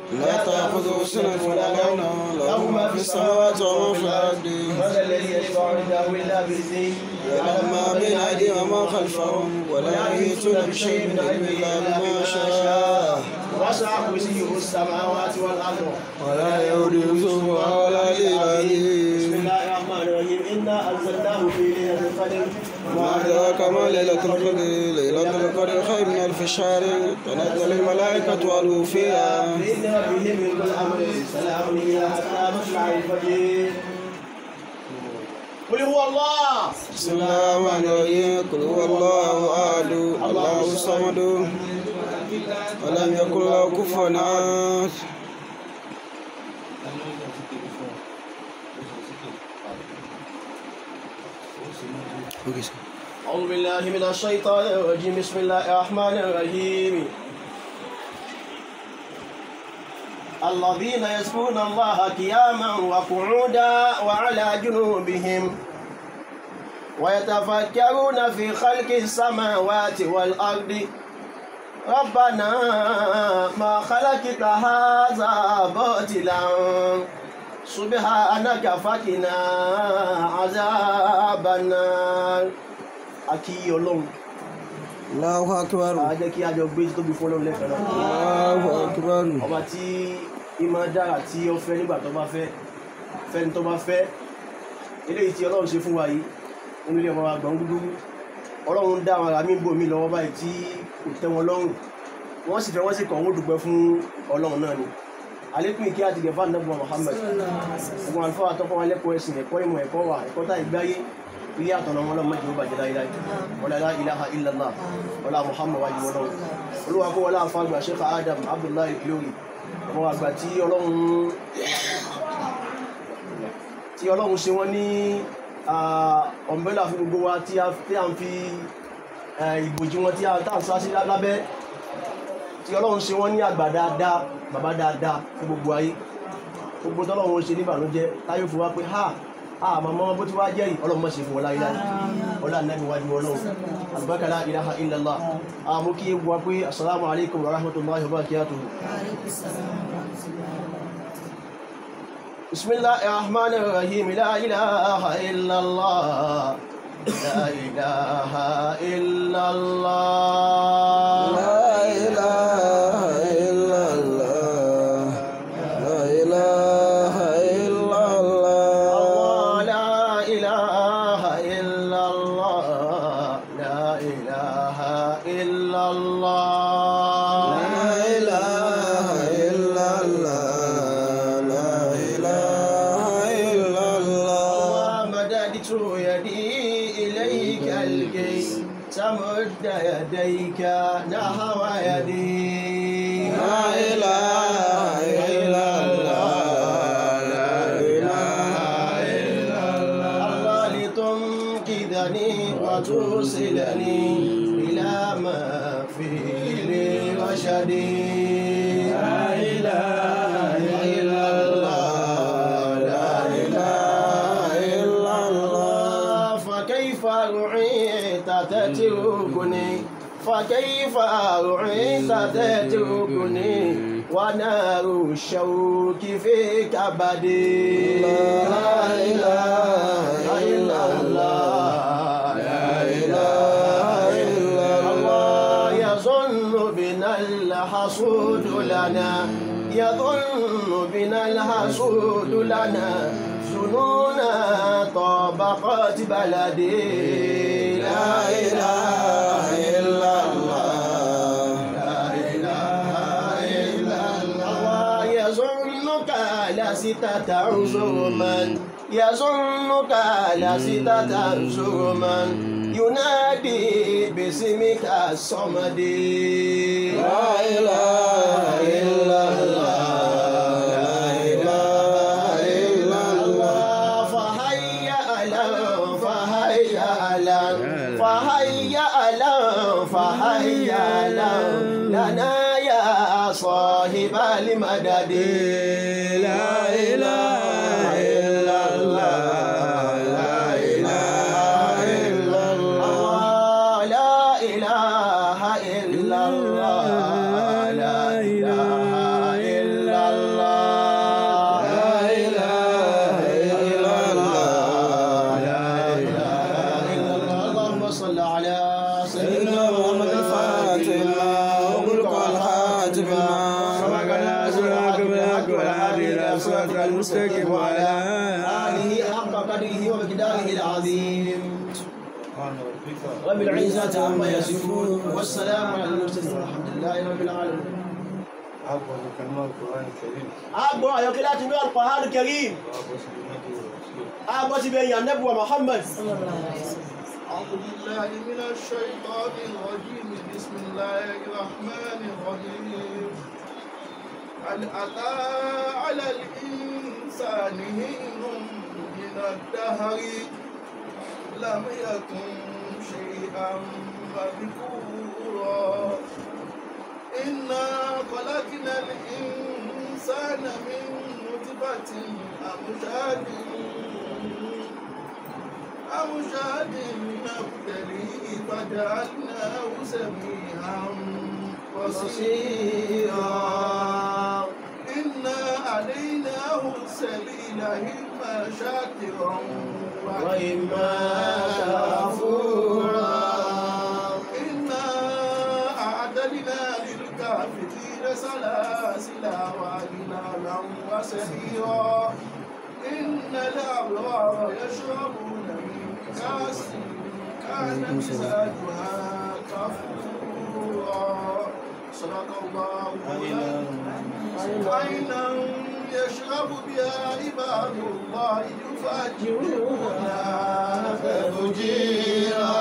لا تأخذه سنة ولا نوم له ما في السماوات وما في الأرض من الذي يشفع عنده إلا بإذنه يعلم ما بين أيديهم وما خلفهم ولا يحيطون بشيء من علمه إلا بما شاء وسع كرسيه السماوات والأرض ولا يؤوده حفظهما ولا بسم العلي الله الرحمن الرحيم إنا أنزلناه في ليلة القدر ما أدراك ما ليلة القدر ليلة القدر خير من ألف شهر تنزل الملائكة والروح فيها بإذن ربهم من كل أمر سلام هي حتى مطلع الفجر قل هو الله بسم الله الرحمن الرحيم قل هو الله أحد الله الصمد ولم يكن له كفوا أحد Okay, sir. أعوذ بالله من الشيطان الرجيم بسم الله الرحمن الرحيم الذين يذكرون الله قياما وقعودا وعلى جنوبهم ويتفكرون في خلق السماوات والأرض ربنا ما خلقت هذا باطلا سبحانك فقنا عذاب النار akí ọlọ́run Allahu Akbar. a jẹ́ kí a jọ gbé tóbi fún ọlọ́run lẹ́fẹ̀ẹ́ náà Allahu Akbar. ọba tí ìmọ̀ dára tí ó fẹ́ nígbà tó bá fẹ́ fẹ́ni tó bá fẹ́ eléyìí tí ọlọ́run ṣe fún wa yìí nínú ilé ọmọ àgbọ̀n dúdú ọlọ́run dá àwọn ará mi bò mí lọ́wọ́ báyìí tí kò tẹ́ wọn lọ́rùn wọ́n sì fẹ́ wọ́n sì kàn wọ́n dúpẹ́ fún ọlọ́run náà ni àlékún ìkí àti gẹ̀fà nàbọ̀ Muhammad ẹ̀gbọ́n àlùfáà àtọ́kọ́ wa lẹ́kọ̀ọ́ ẹ̀sìn ẹ̀kọ́ ìmọ̀ ẹ̀kọ́ wà ẹ̀kọ́ tá ìgbáyé ilé àtọ̀nà wọn lọ́mọ ìjọba jẹ́ láíláí wala la ilaha illallah wala Muhammad wájú wọn náà olúwa kó wọlé àfàgbà Sheikh Adam Abdullahi Ilori ọmọ àgbà tí ọlọ́run tí ọlọ́run ṣe wọ́n ní ọ̀mbrẹ́là fún gbogbo wa tí a tí a ń fi eh, ìbòjì wọn tí a tá à ń sá sí lábẹ́ tí ọlọ́run ṣe wọ́n ní àgbà dáadáa bàbá dáadáa fún gbogbo ayé gbogbo tọ́lọ́run ṣe ní ìbànújẹ́ táyé fún wa pé ha àmọ́ mọ́ bó ti wá jẹ́ yìí ọlọ́run mọ̀ ṣe fún wọn láyé láyé ọlá nàbí wájú ọlọ́run àlùbákà la ilaha illallah àmú kí wá pé assalamu alaikum wa rahmatullahi wa barakatuhu بسم الله الرحمن الرحيم لا إله إلا الله لا إله إلا الله لا إله إلا الله لا إله إلا الله الله لا إله إلا الله لا إله إلا الله لا إله إلا الله لا إله إلا الله ومددت يدي إليك الكي تمد يديك نحو يدي لا إله إلا الله لا إله إلا الله الله لتنقذني وتوصلني إلى ما فيه لي رشدي لا إله إلا الله لا إله إلا الله فكيف رعيت تتركني فكيف رعيت تتركني ونار الشوك في كبدي لا إله إلا الله لا إله إلا الله يظن بنا الحسود لنا يظن بنا الحسود لنا ظنونا طبقات بلدي لا إله إلا الله لا إله إلا الله يظنك لست تنظر من يظنك لست تنظر من ينادي باسمك الصمد لا إله إلا الله لا إله إلا الله فهيا ألم فهيا ألم فهيا ألم فهيا ألم لنا يا صاحب المدد لا إله إلا الله لا إله إلا الله لا إله إلا الله لا إله إلا صراطك المستقيم وعلى آله حق قدره ومقداره العظيم رب العزة عما يصفون والسلام على المرسلين والحمد لله رب العالمين أبو أيوك لا تنوى القرآن الكريم أبو سبيل النبي محمد أعوذ بالله من الشيطان الرجيم بسم الله الرحمن الرحيم هل أتى على الإنسان حين من الدهر لم يكن شيئا مذكورا إنا خلقنا الإنسان من نطفة أمشاج أمشاج نبتليه فجعلناه سميعا بصيرا إنا عليناه السبيل إما شاكرا وإما كفورا إنا أعتدنا للكافرين سلاسل وأغلالا وسعيرا إن الأبرار يشربون من كأس كان مزاجها كفورا صدق الله عينا يشرب بها عباد الله يفجرونها تفجيرا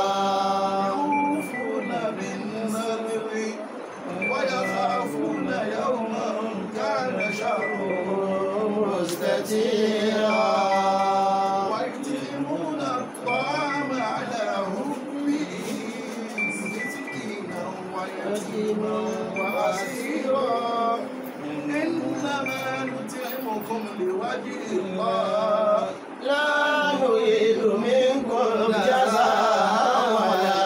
يوفون بالنذر ويخافون يوما كان شره مستتيرا ويطعمون الطعام على حبه مسكينا ويتيما واسيرا انما نطعمكم لوجه الله لا نريد منكم جزاء ولا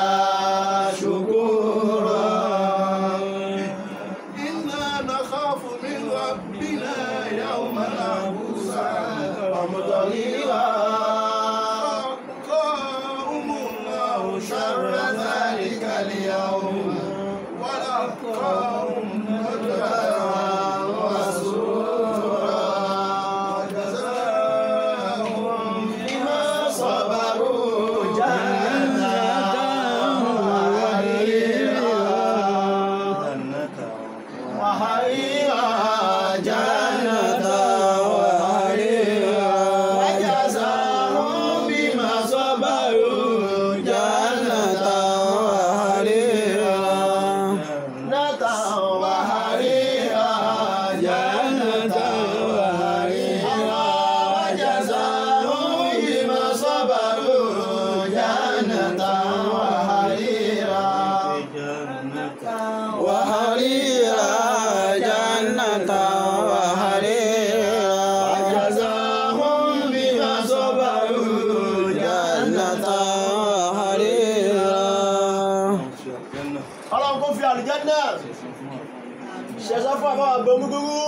شكورا إنا نخاف من ربنا يوما عبوسا ومضيرا وقاهم الله شر ذلك اليوم ولقاهم نجرا وسرورا وجزاهم بما صبروا جنة وحريرا جنة وحريرا وجزاهم بما صبروا جنة وحريرا جنة وحريرا جنة وحريرا وجزاهم بما صبروا جنة وحريرا وحريرا جنة وحريرا وجزاهم بما صبروا جنة وحريرا ọlọ́run kó fi àlùjánnà ṣẹ̀ṣọ́ fún àbáwà gbọmúgbúrú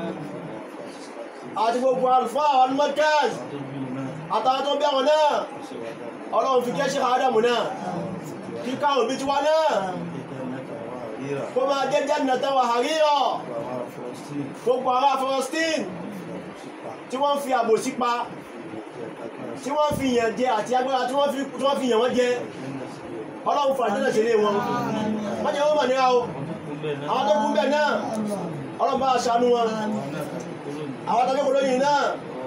àti gbogbo alfa àwọn mọ́kẹ́s àtàwọn tó bí àwọn náà ọlọ́run fi kẹ́ṣẹ́ àádámù náà kí káwọn bí tiwa náà kó máa jẹ́ jannatan wa harira gbogbo ará Palestine tí wọ́n fi àbòsí pa tí wọ́n fi yàn jẹ àti agbára tí wọ́n fi tí wọ́n fi yàn wọ́n jẹ ọlọ́run fún àjẹ́lẹ̀ sílé wọn wọ́n jẹ́ wọ́n mọ̀ níra o àwọn tó kún bẹ̀ náà ọlọ́run bá ṣàánú wọn àwọn tó kún lóyìn náà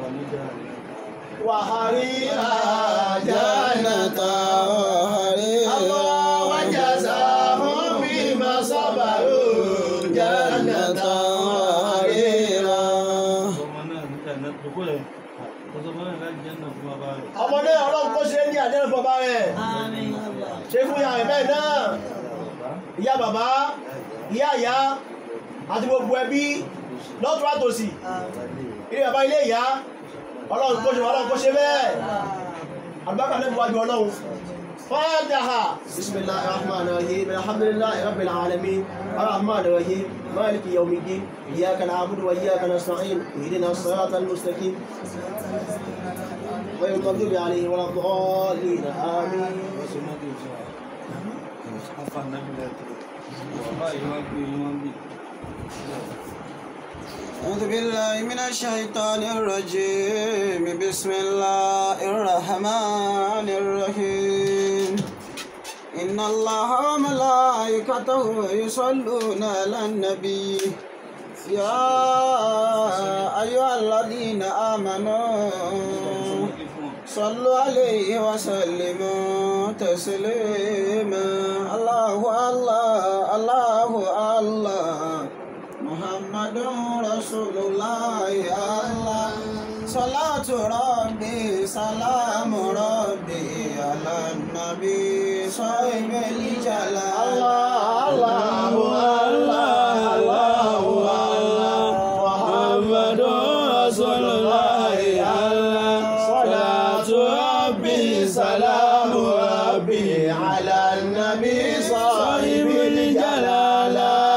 wàhálà جنة وحريرا وجزاهم بما صبروا جنة وحريرا ọmọ náà ọlọ́run kó ṣe ní àjẹ́lẹ̀ fún ọba rẹ̀ ṣe fún ìyá rẹ̀ bẹ́ẹ̀ náà ìyá bàbá ìyá ìyá àti gbogbo ẹbí lọ́tún àtòsì ilé bàbá ilé ìyá ọlọ́run kó ṣe ọlọ́run kó ṣe bẹ́ẹ̀ àgbákà lẹ́bù wájú ọlọ́run fàájáhà بسم الله الرحمن الرحيم الحمد لله رب العالمين الرحمن الرحيم مالك يوم الدين إياك نعبد وإياك نستعين اهدنا الصراط المستقيم غير المغضوب عليهم ولا الضالين آمين Afa nabi la tẹ̀lé. Wàhálà yìí wá gbé yín wá ń bì. أعوذ بالله من الشيطان الرجيم بسم الله الرحمن الرحيم إن الله وملائكته يصلون على النبي يا أيها الذين آمنوا صلوا عليه وسلموا تسليما الله الله الله الله محمد رسول الله الله صلاة ربي سلام ربي على النبي صاحب الجلال الله الله الله الله محمد رسول الله الله صلاة ربي سلام ربي على النبي صاحب الجلال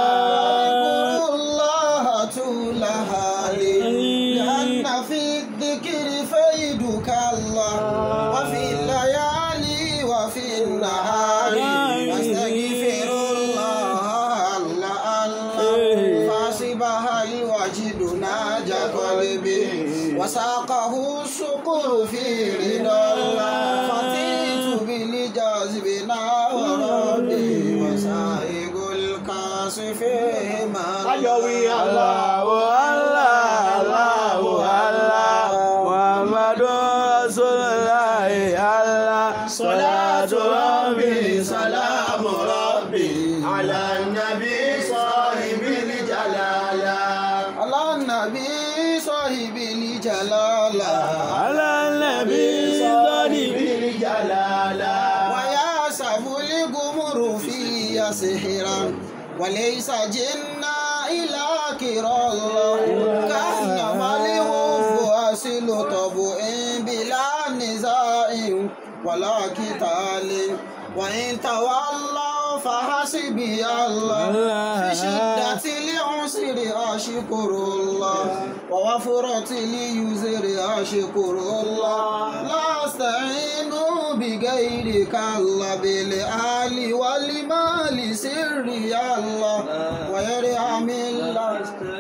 اذكروا الله طولها لأن في الذكر فيدك الله وفي الليالي وفي النهار أستغفر الله الله الله فاسبها الوجد ناجى قلبي وساقه الشكر في رضا الله فتيت بالجذب وربي وسائق الكاسف ما Ayọ̀wí Allahu Allah, Allahu Allah, Muhammadu Rasulullah Allah, Salatu Rabbi, Salamu Rabbi, Ala Nabi Sahibil Jalala. على النبي صاحب الجلال Ala Nabi Sahibil Jalala. وياسف القمر في سحرا وليس جنا إلى كرى الله كأنما الوف أصل طبع بلا نزاع ولا قتال وإن تولوا فحسبي الله في شدة العسر أشكر الله ووفرة اليسر أشكر الله لا أستعين بغيرك الله بالآل والمال سري الله ويرحم الله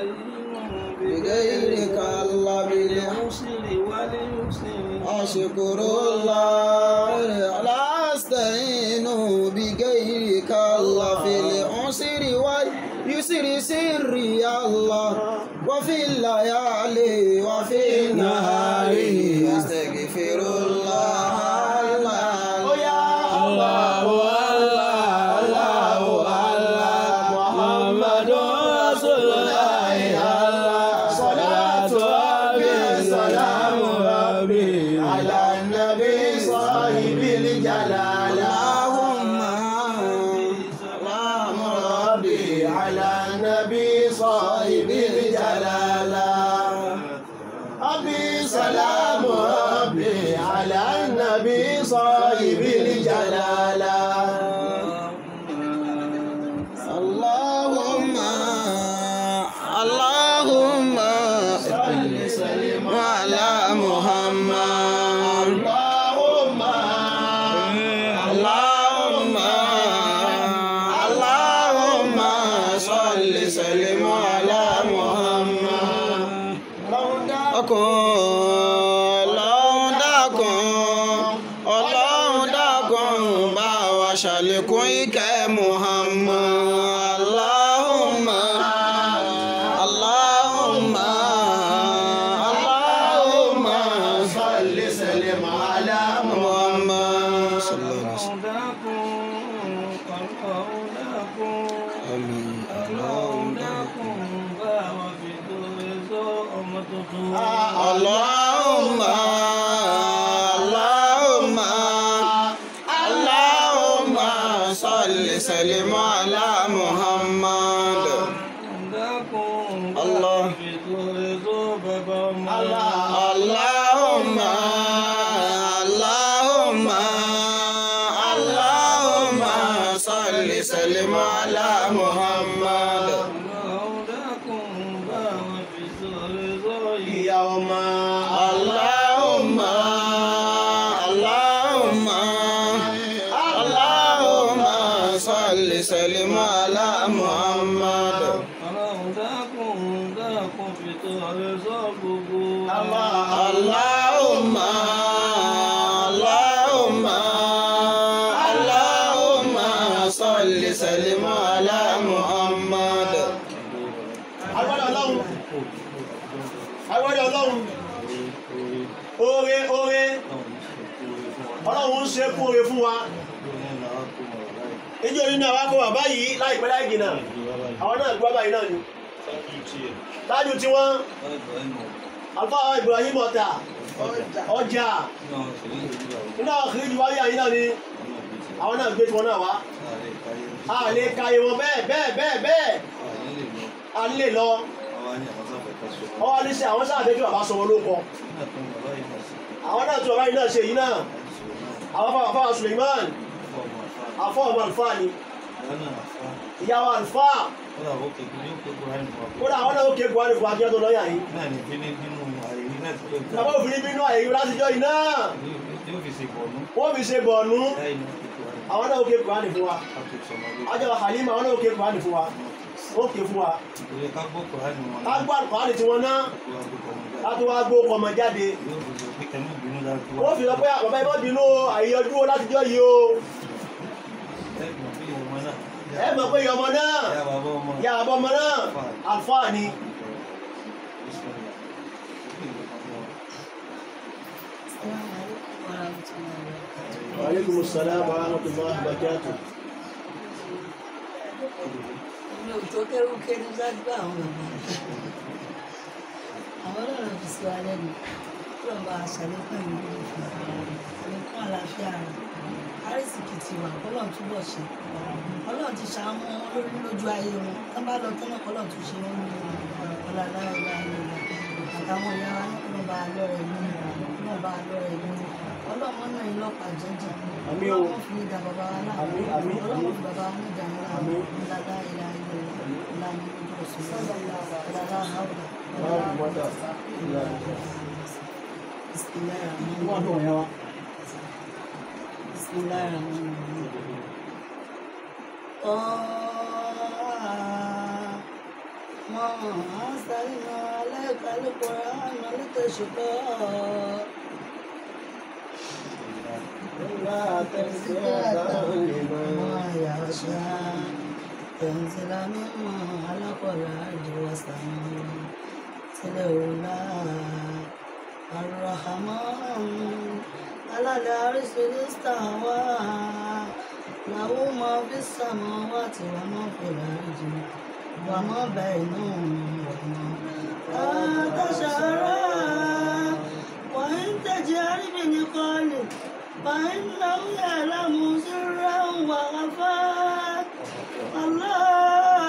بغيرك الله بالعسر أشكر الله لا أستعين بغيرك الله في العسر واليسر سري الله وفي الليالي وفي النهار أستغفر الله الله Allahu Allah, Allahu Allah, Muhammadu Rasulullah Allah, Salatu Rabbi, Salamu Rabbi, Ala Nabi Sahibil Jalala. اللهم اللهم ربي على النبي صاحب الجلالة ربي سلام ربي على النبي صاحب الجلالة اللهم اللهم على محمد اللهم اللهم اللهم صل سلم على محمد ọkùn ọlọ́run dákun ọlọ́run dákun bá wa ṣàlékún ìkẹ́ muhammad allahumma allahumma allahumma صل سلم على muhammad sallallahu alaihi wasallam àmín allahumma allahumma allahumma allahumma salli sallim ala muhammad Allah. Allahumma Allahumma Allahumma salli sallim ala Muhammad ìyá ọmọ Allahumma Allahumma Allahumma salli sallim ala Muhammad dákun fi tó ààrẹ sọ gbogbo. Allahumma Allahumma Allahumma salli sallim ala Muhammad. agbọ́dọ̀ ọlọ́run agbọ́dọ̀ ọlọ́run oore oore ọlọ́run ń ṣe kún oore fún wa ìjọ yìí náà wá kó bàbá yìí láìpẹ́ láì jìnnà àwọn náà gbọ́ báyìí náà ni tájú tí wọ́n alfa Ibrahim ọ̀tà ọjà nínú àwọn kìrìjì wáyé àyí náà ni àwọn náà gbé tí wọ́n náà wá a lè kàyè wọn bẹ́ẹ̀ bẹ́ẹ̀ bẹ́ẹ̀ bẹ́ẹ̀ a lè lọ ọwọ́ ní sẹ́ àwọn sáà fẹ́ kí bàbá sọ wọn ló kọ àwọn náà tí bàbá yìí náà ṣe yìí náà àwọn fáwọn fáwọn Suleiman afọ ọmọ àlùfáà ni ìyàwó àlùfáà kódà àwọn náà ó ké buhari fún akíyàn tó lọ́yà yìí bàbá òfin bínú àyè látijọ́ yìí náà wọ́n fi ṣe bọ̀ọ̀nù àwọn náà ó ké buhari fún wa ajọba Halima àwọn náà ó ké buhari fún wa ó ké fún wa ká gbọ́ buhari tí wọ́n náà láti wá gbó ọmọ jáde wọ́n fi lọ pé bàbá ìbọn bínú àyíyọjú látijọ́ yìí o ẹ mọ̀ pé ọmọ náà ya àbọ̀ ọmọ náà àlùfáà ni aleykum salaam wa rahmatullahi wa barakatuh mi ò tó kẹ́rù kẹ́rù dájú àwọn bàbá àwọn ọlọ́run fi sí wa lẹ́nu kí lọ́ba àṣàlékún ìlú ló fi àlékún àlàáfíà rẹ̀ àrísìkì ti wà kọ́lọ́n túbọ̀ ṣe ọlọ́run ti ṣàánú wọn lórí lójú ayé wọn tó bá lọ tọ́nà kọ́lọ́n tún ṣe wọn nínú ọ̀làlá ìlà ìlà àtàwọn ìyá wa náà kọ́lọ́n bá a lọ́rẹ̀ ìlú náà bá a lọ́rẹ̀ ìlú ọlọ́run náà yín lọ́pàá jẹ́jẹ́ Àmín o. ọlọ́run fi ní da bàbá wa náà Àmín, àmín, ọlọ́run àmín. fi bàbá wa ní ìjà ńlá Àmín. ọ̀làlá ìlà ìlà ìlà ní ojú ọ̀sùn ọ̀làlá àwùjọ Báwo ni wọ́n dà? Bismillahirrahmanirrahim. Bismillahirrahmanirrahim. ما أرسلنا عليك القرآن لتشقى إلا تذكرة لمن ما يخشى تنزل مما خلق الأرض والسماء تلولا الرحمن على العرش استوى له ما في السماوات وما في الأرض وما بينهم وما تشعرا وإن تجهر بنقالك فإنه يعلم سرا وخفا الله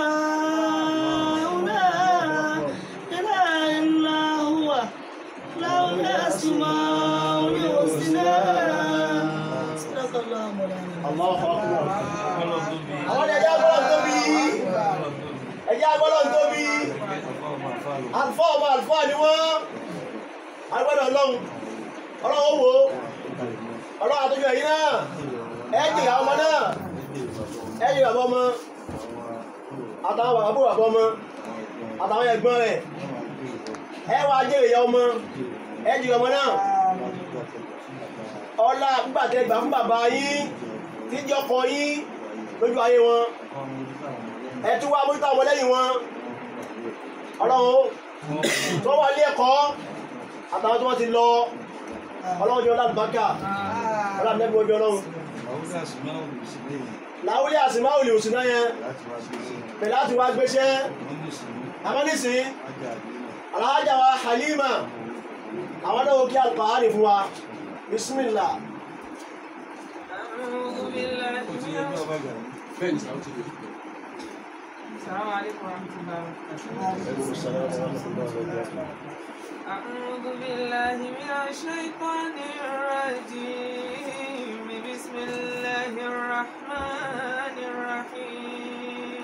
لا إله إلا هو له الأسماء الحسنى صدق الله مولانا Allahu Akbar. Àwọn ẹja gbọ́dọ̀ tóbi. Ẹja gbọ́dọ̀ tóbi. Àlùfáà ọmọ àlùfáà ni wọ́n. Agbọ́dọ̀ ọlọ́run. Ọlọ́run wo. Ọlọ́run àtúnjọ yìí náà. Ẹ jìyà ọmọ náà. Ẹ jìyà bàbá ọmọ. Àtàwọn bàbá bò bàbá ọmọ. Àtàwọn ẹ̀gbọ́n rẹ̀. Ẹ wá jẹ́ ìyá ọmọ. Ẹ jìyà ọmọ náà. Ọlá gbàtẹ́ gbà fún bàbá yín. Tíjọ́ kọ yín lójú ayé wọn ẹ tún wá mójútó àwọn lẹ́yìn wọn ọlọ́run tó wà ní ẹ̀kọ́ àtàwọn tó wọ́n ti lọ ọlọ́run jẹ́ ọlọ́dúnbákà ọlọ́run nẹ́bí ojú ọlọ́run láwùlé àsìmáwò lè òsì náà yẹn pẹ̀lú láti wá gbéṣẹ́ amọ́nísìn aláhájà wa Halima àwọn náà kí alùpàárì fún wa bismillah أعوذ بالله من السلام عليكم ورحمة الله وبركاته أعوذ بالله من الشيطان الرجيم بسم الله الرحمن الرحيم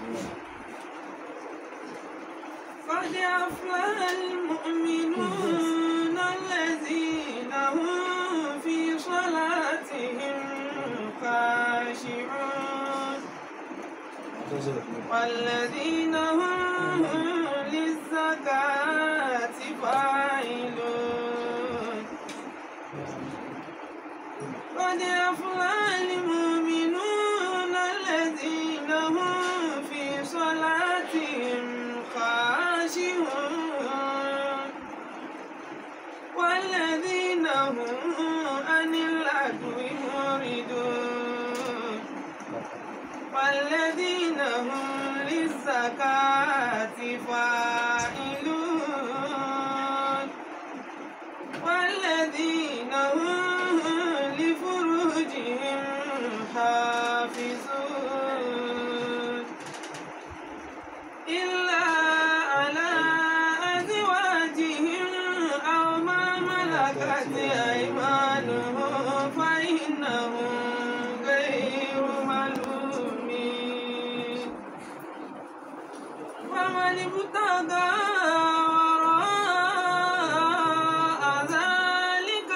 قد أفلح المؤمنون الذين هم في صلاتهم خاشعون والذين هم للزكاة فاعلون قد أفلح المؤمنون الذين هم في صلاتهم خاشعون والذين هم عن اللغو معرضون والذين هم للزكاة فاعلون والذين هم لفروجهم حافظون إلا على أزواجهم أو ما ملكت أيمانهم فإنهم غير ملومين فمن ابتغى وراء ذلك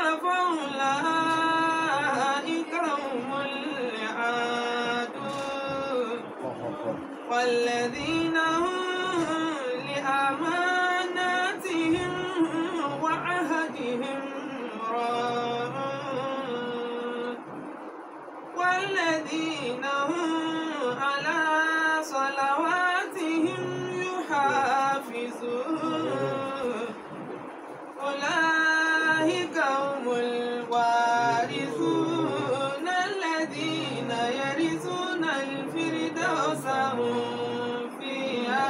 فأولئك هم العادون والذين هم لأماناتهم وعهدهم راعون والذين هم على صلواتهم يحافظون أولئك هم الوارثون الذين يرثون الفردوس هم فيها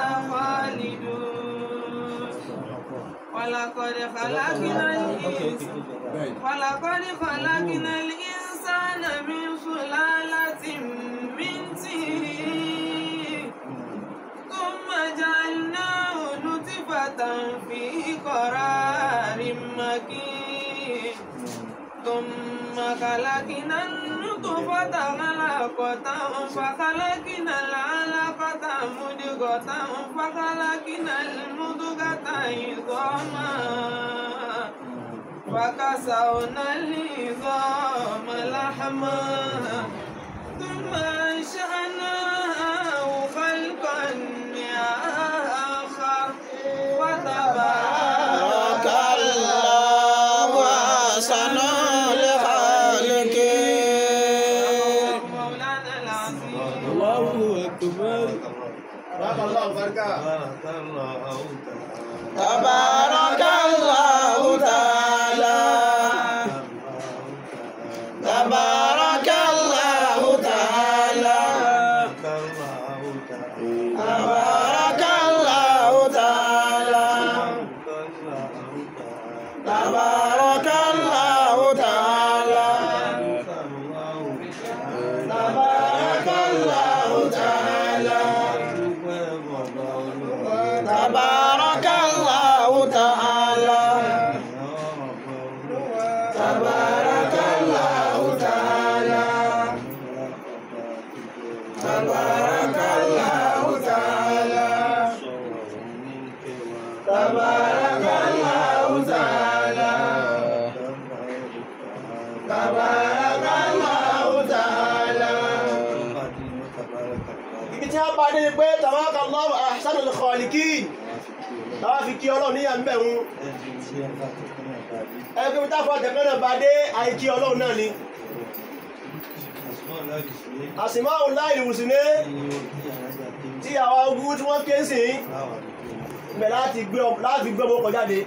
خالدون ولقد خلقنا الإنسان ولقد خلقنا الإنسان من سلالة من طين ثم جعلناه نطفة في قرار مكين ثم خلقنا النطفة علقة فخلقنا العلقة مضغة فخلقنا المضغة عظاما فكسونا العظام لحما ثم أنشأناه خلقا آخر وتبارك بارك الله أحسن الخالقين مولانا العظيم الله أكبر barakallahu barika تبارك الله تعالى تبارك الله تعالى تبارك الله تعالى تبارك الله تعالى تبارك الله تعالى تبارك الله تعالى تبارك الله تعالى تبارك الله تعالى تبارك الله تعالى تبارك الله تعالى ibi tí a bá dé ni pé tabarakallahu ahsanul khaliqin táwa fi kí ọlọ́run níyà ń bẹ̀ ń ẹgbẹ́ mi táfà tẹ̀kẹ́ náà bá dé àìkí ọlọ́run náà ni àsìmáwò láì lùsùné tí àwọn ogun tí wọ́n ké sí ibẹ̀ láti gbé ọ- láti gbé ọmọ ọkọ̀ jáde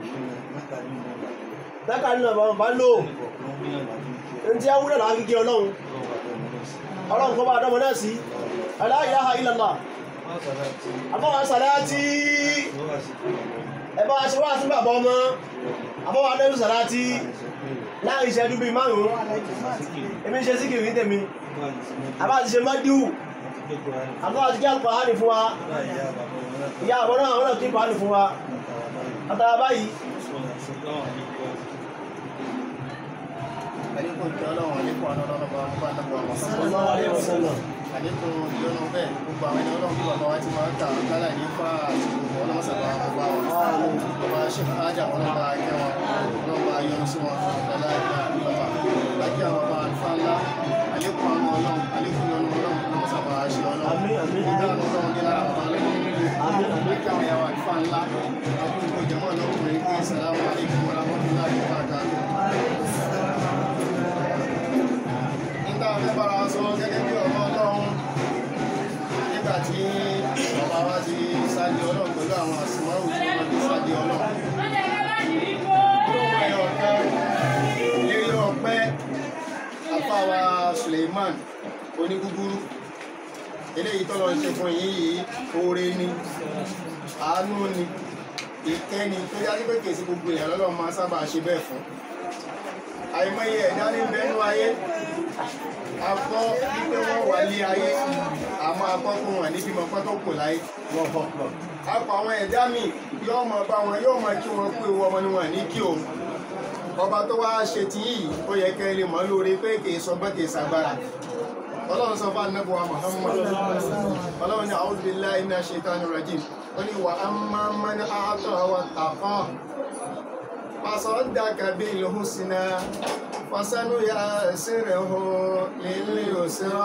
dákà nínú àwọn bá lò ní tí a wúlò láti kí ọlọ́run ọlọ́run kọ́ bá dọ́mọ náà sí la ilaha illallah àbọ̀wá sàláàtì ẹ̀bá aṣọ wá sí bàbá ọmọ àbọ̀wá adẹ́rù sàláàtì láàrin ìṣẹ́jú bíi márùn-ún èmi ń ṣe sí kìrì tèmi àbá ti ṣe mọ́díwù àbọ̀wá ti kí àlùkùránì fún wa ìyá àbọ̀ náà àwọn náà kí àlùkùránì fún wa àtàrà báyìí àlékún ìjọ ọlọ́run àlékún ọ̀nà ọlọ́run bá wọn bá nàbọ̀ àwọn sallallahu alaihi wasallam àlékún ìyọnu bẹ́ẹ̀ gbogbo àwọn ẹni ọlọ́run bí bàbá wa ti máa ń ta kálá ní fa àtìgbò ọlọ́run sábà wọn bá wọn bàbá ṣe ájà wọn lọ́ba ayé wọn lọ́ba yọnu sí wọn lọ́la ìgbà ìlọ́ba lákì àwọn bàbá àlùfáà ńlá àlékún àwọn ọlọ́run àlékún ìyọnu ọlọ́run lọ́wọ́ sábà ṣe ọlọ́run Àmín, àmín, àmín. ìdáhùn ọlọ́run ní lára àwọn ọlọ́run lákì àwọn ìyàwó àlùfáà ńlá àkókò jẹ́mọ́ pàdé ọlọ́run. Olóhùn ẹyọ kan lérí ọpẹ́ afáwa Suleiman onígúgúrú eléyìí tọ́lọ ń ṣe fún yín yìí oore ni àánú ni ìkẹ́ni tó yájú pé kèsì gbogbo èèyàn lọ́lọ́ máa sábà ṣe bẹ́ẹ̀ fún àìmọye ẹ̀dá ní bẹ́nu ayé akọ́ wípé wọ́n wà ní ayé àmọ́ akọ́ fún wọn níbi mọ̀ pẹ́ tó kù láyé akọ àwọn ẹ̀dá mi yóò máa bá wọn yóò máa kí wọn pé owó ọmọ ni wọn ní kí òun ọba tó wá ṣe ti yìí ó yẹ kẹ́ ẹ lè mọ̀ lórí pé kì í sọ bẹ́ẹ̀ kì í ṣàgbára ọlọ́run sọ fún anábọ̀ wa Muhammad ọlọ́run ní a'udhu billahi minash shaitani rajim ó ní wa amma man a'ta wattaqa fasaddaka bil husna fasanuyassiruhu lil yusra.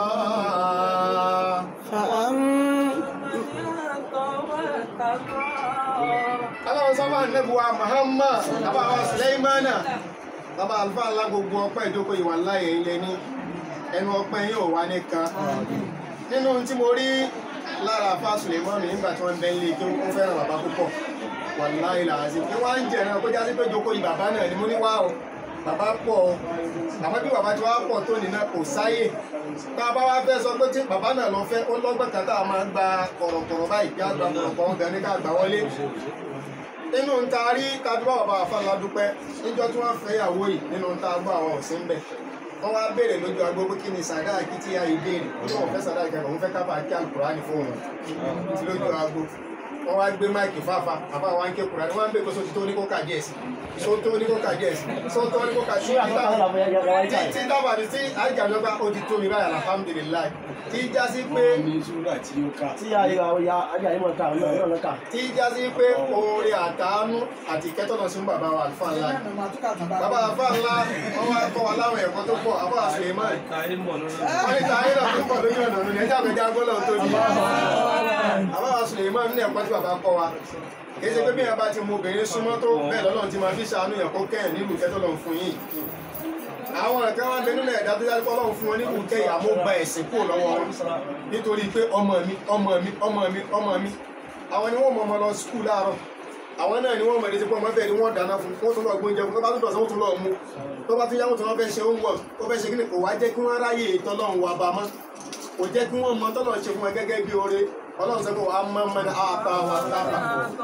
ọlọ́run sọ fún anábọ̀ wa Muhammad bàbá wa Sulaimana bàbá àlùfáà ńlá gbogbo ọpẹ́ ìjókòó ìwà láyé ilé ní ẹnu ọpẹ́ yóò wá nìkan nínú tí mo rí lára àfa Sulemanu nígbà tí wọ́n bẹ ń lé kí wọ́n fẹ́ràn bàbá púpọ̀ wàláhì làásì pé wọ́n á ń jẹ̀ràn kó jásí pé jókòó yìí bàbá náà ni mo ní wá o bàbá pọ̀ o àmọ́ bí bàbá tí wọ́n á pọ̀ tó nínú kò sáyè tá a bá wá fẹ́ sọ pé tí bàbá náà lọ fẹ́ ó lọ́gbọ̀n kan tá a máa gba kọ̀rọ̀kọ̀rọ̀ báyìí kí á gba kọ̀rọ̀kọ̀rọ̀ gan ní ká gbà wọlé nínú ń ta rí tàbí bá bàbá àfàlà dúpẹ́ níjọ́ tí wọ́n fẹ́ ìyàwó yìí nínú ń ta gbọ́ àwọn ọ̀sìn bẹ̀ wọ́n wá béèrè lójú agbo pé kí ni sàdáàkì tí a yìí béèrè ó lóun fẹ́ sàdáàkì kan òun fẹ́ káfà kí alukùránì fóun ti lójú agbo wọ́n wá gbé máìkì fáfá àbá wa ń ké kùránì wọ́n á ń bèèrè sóti tó ní kó kà díẹ̀ sí so tó ní kó kà díẹ̀ sí so tó ní kó kà díẹ̀ sí tí dábàá tí àjàdọ́gba ó ti tó mi báyìí alhamdulilayi tí já sí pé tí a yà ya ajá yìí mọ̀ ká ọ̀nà ọ̀nà ọ̀nà ká. tí já sí pé oore àtàánú àti ìkẹ́tọ̀nà sí bàbá wa àlùfáà ńlá ni. bàbá àlùfáà ńlá wọ́n wá kọ́ wa láwọn ẹ̀kọ́ tó pọ̀ àbá Suleiman wọ́n ní tààrí náà tó pọ̀ lójú ọ̀nà ní ẹjá àgbẹ̀já gbọ́dọ̀ tó di. àbá Suleiman ní ẹ̀kọ́ tí bàbá kọ́ wa kì í ṣe pé bí yẹn bá ti mú obìnrin súnmọ́ tó bẹ́ẹ̀ lọ́lọ́run ti máa fi ṣàánú yẹn kó kẹ́yìn nílùú ìkẹ́tọ̀lọ́ fún yìí àwọn ẹ̀kan wá bẹnu lẹ̀ dájú dájú ọlọ́run fún wọn ní kùkẹ́ ìyàmó gba ẹ̀sìn kúrò lọ́wọ́ wọn nítorí pé ọmọ mi ọmọ mi ọmọ mi ọmọ mi àwọn ni wọ́n mọ ọmọ lọ skul láàárọ̀ àwọn náà ni wọ́n mọ̀ létí pé ọmọ bẹ́ẹ̀ ni wọ́n dáná fún wọ́n tún lọ gbóúnjẹ fún tó bá tún dọ̀sán wọ́n tún lọ mú tó bá tún yá wọ́n tún wọ́n fẹ́ ṣe oúnjẹ ó fẹ́ ṣe kí ni kò wá jẹ́ kí wọ́n ráyè tọ́lọ́run wà bá mọ́ kò jẹ́ kí wọ́n mọ tọ́lọ́run ṣe fún wọn gẹ́gẹ́ bí oore ọlọ́run sọ pé wàá mọ́ mọ́ àtà wà tábà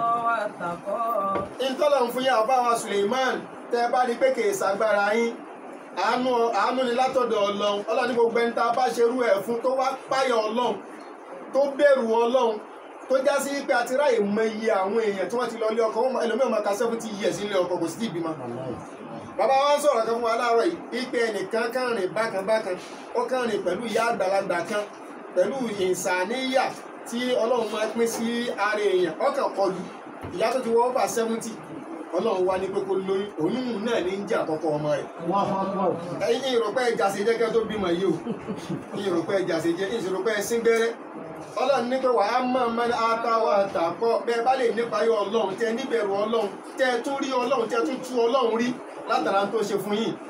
ìtọ́lọ́run fún yà bá wa Suleiman tẹ́ bá rí pé kì í ṣàgbára yín àánú àánú ni látọ̀dọ̀ ọlọ́run ọlọ́run ní gbogbo ẹni tá a bá ṣerú ẹ̀ fún tó wá páyọ̀ ọlọ́run tó bẹ̀rù ọlọ́run tó já sí pé àti ráyè mọ iye àwọn èèyàn tí wọ́n ti lọ ilé ọkọ wọn ẹlòmíràn máa ka seventy years ilé ọkọ kò sí tí ìbímọ. bàbá wa ń sọ̀rọ̀ kan fún wa láàárọ̀ yìí wípé ẹnìkan kàn rìn bákan bákan ó kàn rìn pẹ̀lú ìyá àgbàlagbà kan pẹ̀lú ìsàníyà tí ọlọ́run máa pín sí ara èèyàn ọkàn kọlù ìyá tó ti wọ́ over seventy ọlọ́run wá ní pé kó lóyún oyún náà ní ń jẹ́ àkọ́kọ́ ọmọ rẹ̀ ẹ̀yin ìrọ̀pẹ́ ẹja ṣe jẹ́ kẹ́ tó bímọ yìí o ìrọ̀pẹ́ ẹja ṣe jẹ́ ìrọ̀pẹ́ ẹsìn gbẹ́rẹ́ ọlọ́run ní pé wàá mọ̀ mọ́ àtàwọn àtàkọ́ bẹ́ẹ̀ bá lè nípa yọ ọlọ́run tẹ níbẹ̀rù ọlọ́run tẹ tún rí ọlọ́run tẹ tún tú ọlọ́run rí látara tó ṣe fún yìí.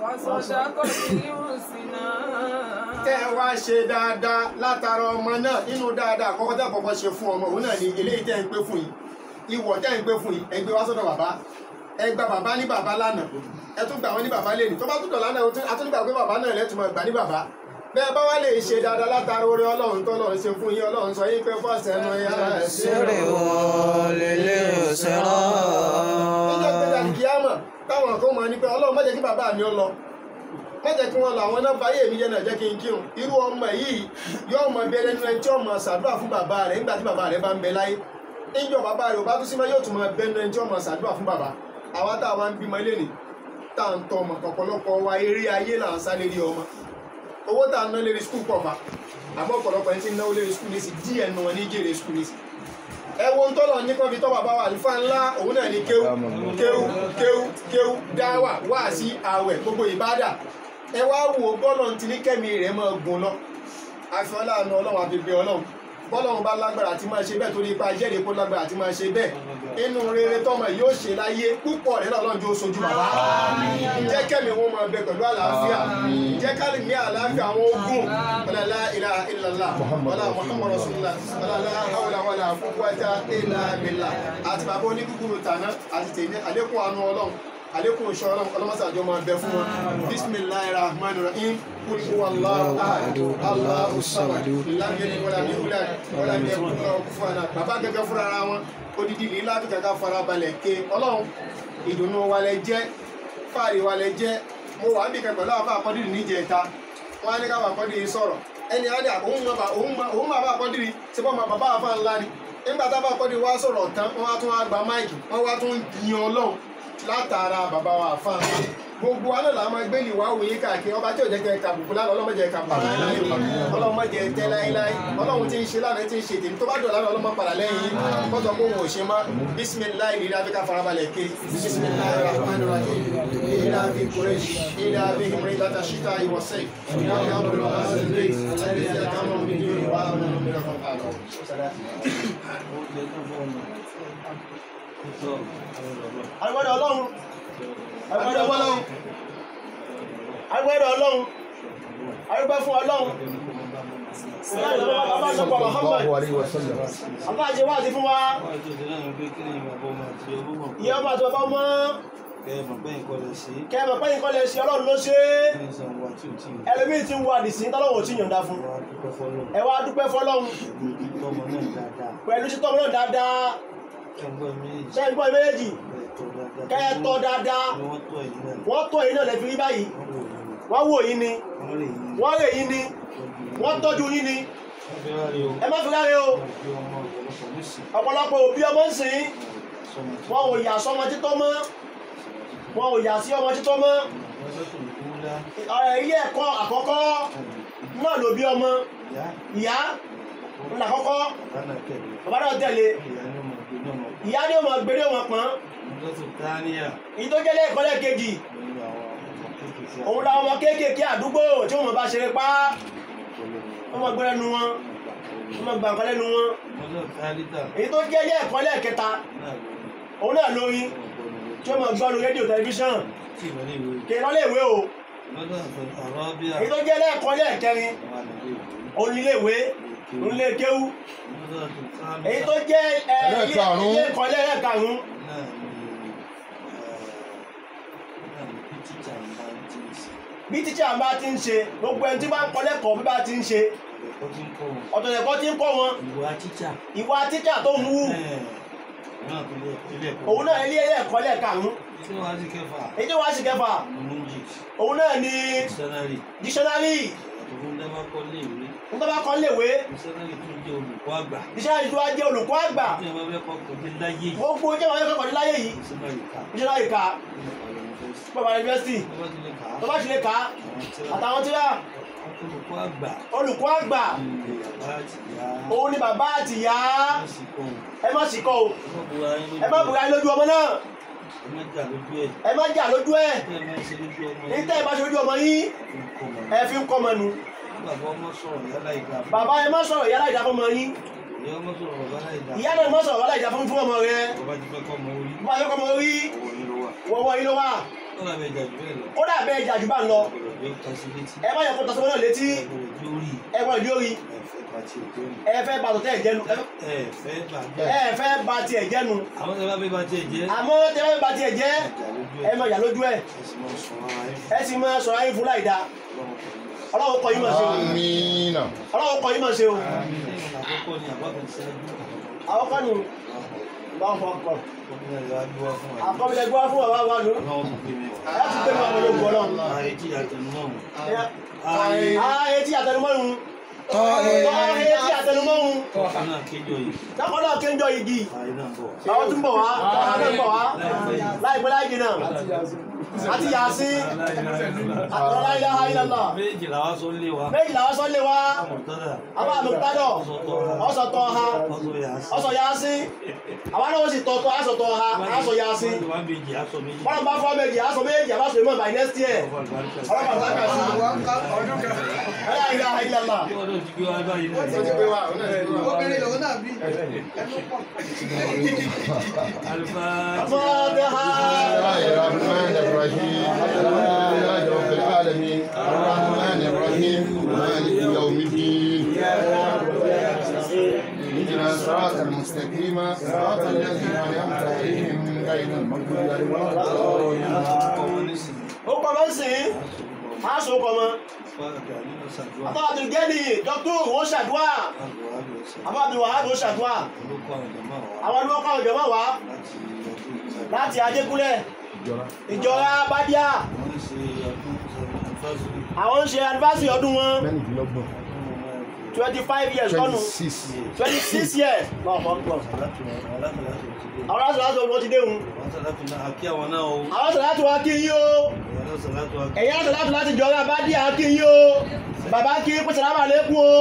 tẹ wá ṣe dáadáa látara ọmọ náà nínú dáadáa àkọ́kọ́ tẹ́ àkọ́kọ́ ṣe fún ọmọ òun náà ni eléyìí tẹ́ ń pé fún yìí ìwọ̀ tẹ́ ń pé fún yìí ẹgbẹ́ wá sọ́dọ̀ bàbá ẹ gba bàbá ní bàbá lánàá ẹ tún gbà wọn ní bàbá lẹ́nu tó bá tún dọ̀ lánàá a tún nígbà pé bàbá náà lẹ́tùmọ̀ gbà ní bàbá bẹ́ẹ̀ bá wá lè ṣe dáadáa látara orí ọlọ́run tó lọ́run ṣe fún yín ọlọ́run sọ yín pé fọ́ọ̀sì ẹnu ya sírè wọ́n lélẹ̀ òṣèrọ́. níjọ́ pé dàdí kíámà táwọn kan máa ní pé ọlọ́run má jẹ́ kí bàbá mi ó lọ má jẹ́ kí wọ́n lọ àwọn náà báyé mi jẹ́ náà jẹ́ kí n kírun irú ọmọ yìí yóò mọ bí ẹni tí ó mọ ṣàdúrà fún bàbá rẹ̀ nígbà tí bàbá rẹ̀ bá ń bẹ láyé níjọ́ bàbá rẹ̀ ò bá tún sí mọ́ yóò tún mọ bẹ́ẹ̀ ẹni tí ó mọ ṣàdúrà fún bàbá àwa tá a wá ń bímọ ilé ni tá à ń tọ́ ọmọ ọ̀pọ̀lọpọ̀ wa eré ayé là ń sá lérí ọmọ owó tá a ná lérí skul pọ̀ fa àmọ́ ọ̀pọ̀lọpọ̀ ẹni tí ń náwó lérí skul nísì díẹ̀ nù wọn ní jèrè skul nísì ẹ wo ń tọ́lọ̀ ní kọ́fi tọ́ bàbá wa àlùfáà ńlá òun náà ní kéwú kéwú kéwú kéwú dáwà wáàsí àwẹ̀ gbogbo ìbádà ẹ wá wo bọ́ọ̀lù ti ní kẹ́mi rẹ̀ máa gùn lọ àfi ọlọ́run ọlọ́run àfi bẹ ọlọ́run bọ́lọ́run bá lágbára àti máa ṣe bẹ́ẹ̀ torí ipa jẹ́rìí kó lágbára àti máa ṣe bẹ́ẹ̀ inú rere tọmọ yóò ṣe láyé púpọ̀ rẹ̀ lọ́lọ́run jó sojú bàbá jẹ́ kẹ́mi wọn máa bẹ pẹ̀lú àlàáfíà jẹ́ ká lè ní àlàáfíà àwọn ogun wala la ilaha illallah wala muhammadu rasulullah wala la hawla wala quwwata illa billah àti bàbá oníkúkúrú tàná àti tèmi àlékún àánú ọlọ́run àlékún ìṣọ́ ọlọ́run ọlọ́mọsàjọ́ máa bẹ fún wọn bisimilahi rahman rahim kul huwa allahu ahad allahu samad lam yalid walam yulad walam yakun lahu kufuwan ahad bàbá gẹ́gẹ́ fúnra ara wọn odidi ní láti kàkà farabalẹ̀ ké ọlọ́run ìdùnnú wa lẹ jẹ́ fáàrí wa lẹ jẹ́ mo wà níbi kan pẹ̀lú àwọn àkọ́dìrì níjẹta wọn á ní káwọn àkọ́dìrì sọ̀rọ̀ ẹni á ní òun máa bá òun máa òun máa bá àkọ́dìrì tí wọ́n máa bàbá àfa ńlá ni nígbà tá a bá àkọ́dìrì wá sọ̀rọ̀ tán wọ́n á tún wá gba máìkì wọ́n wá tún yin ọlọ́run látara bàbá wa àfa ńlá gbogbo wa náà la máa gbé ìwà òye káàkiri ọba tí ò jẹ́ kẹ́ ẹ kàbùkù lánàá ọlọ́mọ jẹ́ kàbùkù láéláé ọlọ́mọ jẹ́ tẹ́ láéláé ọlọ́run tí ń ṣe lánàá tí ń ṣe tèmi tó bá dọ̀la ọlọ́mọ padà lẹ́yìn kọ́tọ̀ kó wọn ò ṣe má bísímìláì ní ìdáfi ká farabalẹ̀ ké bísímìláì rahman rahim ìdáfi kuresh ìdáfi himri láta ṣíta ìwọ̀sẹ̀ ìdáfi àbúrò àzẹ̀lẹ̀ àti àkàmọ̀ mi ní ìwà àwọn ọmọ mi lọ́kàn pàlọ́. agbẹ́dọ̀ ọlọ́run agbẹ́dọ̀ ọlọ́run agbẹ́dọ̀ ọlọ́run agbẹ́ fún ọlọ́run bàbá sọpọ̀ Muhammad bàbá àti wáàsí fún wa ìyá ọmọ àti bàbá mọ́ kẹ́ẹ̀mọ̀ pé nǹkan lè ṣe ọlọ́run ló ṣe é ẹlòmíì ti ń wà dìsín tọ́lọ́wọ́ tí yọ̀ǹda fún ẹ wá dúpẹ́ fọlọ́run pẹ̀lú sí tọ́mọ náà dáadáa ṣe ń gbọ́ méjèèjì kẹ́ẹ̀tọ́ dáadáa wọ́n tọ́ èyí náà lẹ́fi rí báyìí wọ́n wò yín ni wọ́n rè yín ni wọ́n tọ́jú yín ni ẹ má fi ráre o ọ̀pọ̀lọpọ̀ òbí ọmọ ń sìn wọn ò yà sọmọ títọ́ mọ́ wọn ò yà sí ọmọ títọ́ mọ́ ilé ẹ̀kọ́ àkọ́kọ́ náà ló bí ọmọ ìyá ńlá àkọ́kọ́ bàbá náà tẹ̀lé ìyá ni ó mọ̀ gbé ní ọmọ pọ̀n èyí tó jẹ́ lẹ́ẹ̀kọ́ lẹ́ẹ̀kejì òun làwọn ọmọ kéékèèké àdúgbò tí wọ́n mọ̀ bá ṣeré pa wọ́n mọ̀ gbé lẹ́nu wọn wọ́n mọ̀ gbà nǹkan lẹ́nu wọn èyí tó jẹ́ lẹ́ẹ̀kọ́ lẹ́ẹ̀kẹta òun náà lórí tí wọ́n mọ̀ gbọ́nu rédíò tẹlifíṣàn kì í lọ́lé ìwé o èyí tó jẹ́ lẹ́ẹ̀kọ́ lẹ́ẹ̀kẹrin òun nílé ìwé òun lè kéwú èyí tó jẹ́ Ẹlẹ́ẹ̀karùn-ún. ilé ẹ̀kọ́ lẹ́ẹ̀karùn-ún bí tíṣà bá ti ń ṣe gbogbo ẹni tí bá ń kọ́ lẹ́kọ̀ọ́ bí bá ti ń ṣe ọ̀tọ̀ ẹ̀kọ́ tí ń kọ́ wọn ìwà títà ìwà tíṣà tó ń wú náà tó lé ilé ẹ̀kọ́ òun náà ilé ẹ̀kọ́ lẹ́ẹ̀karùn-ún tí wọ́n á sí kẹfà èyí tó wá sí kẹfà music òun náà ni dictionary dictionary àtòkùn dábàá kọ́ léèwé ń tọ́ bá kọ́ léwé dictionary tó jẹ́ olùkọ́ àgbà dictionary tó wá jẹ́ olùkọ́ àgbà tí wọ́n bá fẹ́ kọ́ kọ́ dé láyé yìí gbogbo jẹ́ wọn kẹ́kọ̀ọ́ ní láyé yìí dictionary ká dictionary ká bàbá yunifásitì tó bá ti lè kà á tó bá ti lè kà á àtàwọn àwọn tí tíra olùkọ́ àgbà olùkọ́ àgbà ilé bàbá àti ìyá òun ni bàbá àti ìyá wọ́n sì kọ́ òun ẹ má sì kọ́ o ẹ má bu ara ẹ má bùrà yín lójú lójú ọmọ náà ẹ má jà lójú ẹ̀ ẹ má jà lójú ẹ̀ tẹ́ ẹ má ṣe lójú ọmọ ní tẹ́ ẹ bá ṣe lójú ọmọ yín nǹkan mọ̀ ẹ fi ń kọ́ ọmọ nu bàbá ọmọ sọ̀rọ̀ yálà ìdá fún bàbá ẹ má sọ̀rọ̀ ìyá láìda fún ọmọ yín ìyá ọmọ sọ̀rọ̀ bàbá láìdá ìyá náà má sọ̀rọ̀ ìyá láìda fún fún ọmọ rẹ bàbá ti fẹ́ kọ́ ọmọ orí bàbá yóò kọ́ ọmọ orí owó yín ló wà wọ́wọ́ yín ló wà ó dàbẹ̀ jà jù bẹ́ẹ̀ lọ ó dà bẹ́ẹ̀ jà jù bá ń lọ ọ̀rọ̀ bí ó ta sí létí ẹ má yẹ kó tọ́sọ́mọ́ náà létí ọ̀rọ̀ bí ó rí ẹ gbọ́dọ̀ yóò rí ẹ̀fẹ́ pàtì òjò ni ẹ fẹ́ bàtọ̀ tẹ́ ẹ̀ jẹ́nu ẹ- ẹ̀fẹ́ bàjẹ́ ẹ fẹ́ ba tiẹ̀ jẹ́nu àwọn tẹ́ bá fẹ́ bá tiẹ̀ jẹ́ àmọ́ tẹ́ fẹ́ ba tiẹ̀ jẹ́ jà lójú ẹ ẹ̀ má yà lójú ẹ̀ ẹ sì máa sọ ara ẹ sì máa sọ̀rọ̀ yín ayé fún láìda lọ́wọ́ pẹ̀lú ọlọ́run kọ yín máa ṣe o Amina. ọlọ́run kọ yín máa ṣe o lẹ́yìn àkọ́kọ́ ni àbákan ṣáájú àwọn kan nù bá ń fọkàn ọkùnrin rẹ̀ wá gbé wá fún wa àkọ́bílẹ̀ gbọ́ fún bàbá wa nù ọlọ́wọ́ tó pè mí ẹ ti gbé wọn lóògùn ọlọ́run ààrẹ tí àtẹnumọ́ òun ààyè ààyè tí àtẹnumọ́run Tọ́ ẹ. ààyè tí àtẹnumọ́run ọkùnrin náà kéjọ yìí lákọ̀ọ́dọ̀ náà kéńjọ igi ààrẹ náà bọ̀ àwọn tún bọ̀ wá àwọn náà bọ̀ wá láìpẹ́ yìí láìpẹ́ láì jìnnà àti yàsí àti la ilaha illallah méjì làwọn sọ lé wa méjì làwọn sọ lé wa mọ̀tọ́dà àbá àmọ̀tádọ̀ ọ̀sọ̀ tọ́ ha ọ̀sọ̀ yà sí. ọ̀sọ̀ yàsí àwọn náà ó sì tọ́ tọ́ àsọ̀ tọ́ ha àsọ̀ yàsí wọ́n méjì aṣọ méjì. bọ́lá bá fọ́ méjì àsọ̀ méjì àbá sọ̀rọ̀ mọ́ by next year ọlọ́pàá sáka sí la ilaha illallah Bí ọdún ti gbé wá báyìí náà. ó ti pé wa òun náà ti pé wa. obìnrin lòun náà bí Alifá. fọ́tẹ́há الرحمن الرحيم الحمد لله رب العالمين الرحمن الرحيم مالك يوم الدين اهدنا الصراط المستقيم صراط الذين انعمت عليهم غير المغضوب عليهم ولا الضالين ó kọ́ mọ́ sí aṣọ kọ́ mọ́ àbá àti gẹ́lì dọ́kítọ̀ ó ṣàdúrà àbá àti wàhálà ó ṣàdúrà àwọn ọdún ọkọ̀ ìjọba wá láti ajégúnlẹ̀ ìjọra bádíà àwọn ń ṣe anniversary ọdún wọn twenty five years lọ́nu twenty six years náà fọ́ pọ̀ àwọn aṣọ láti ọdún wọn ti déhùn àwọn aṣọ láti wá kí yín o ẹ̀yìn aṣọ láti láti jọra bádíà kí yín o bàbá kí pèsè lábà lẹ́kùn o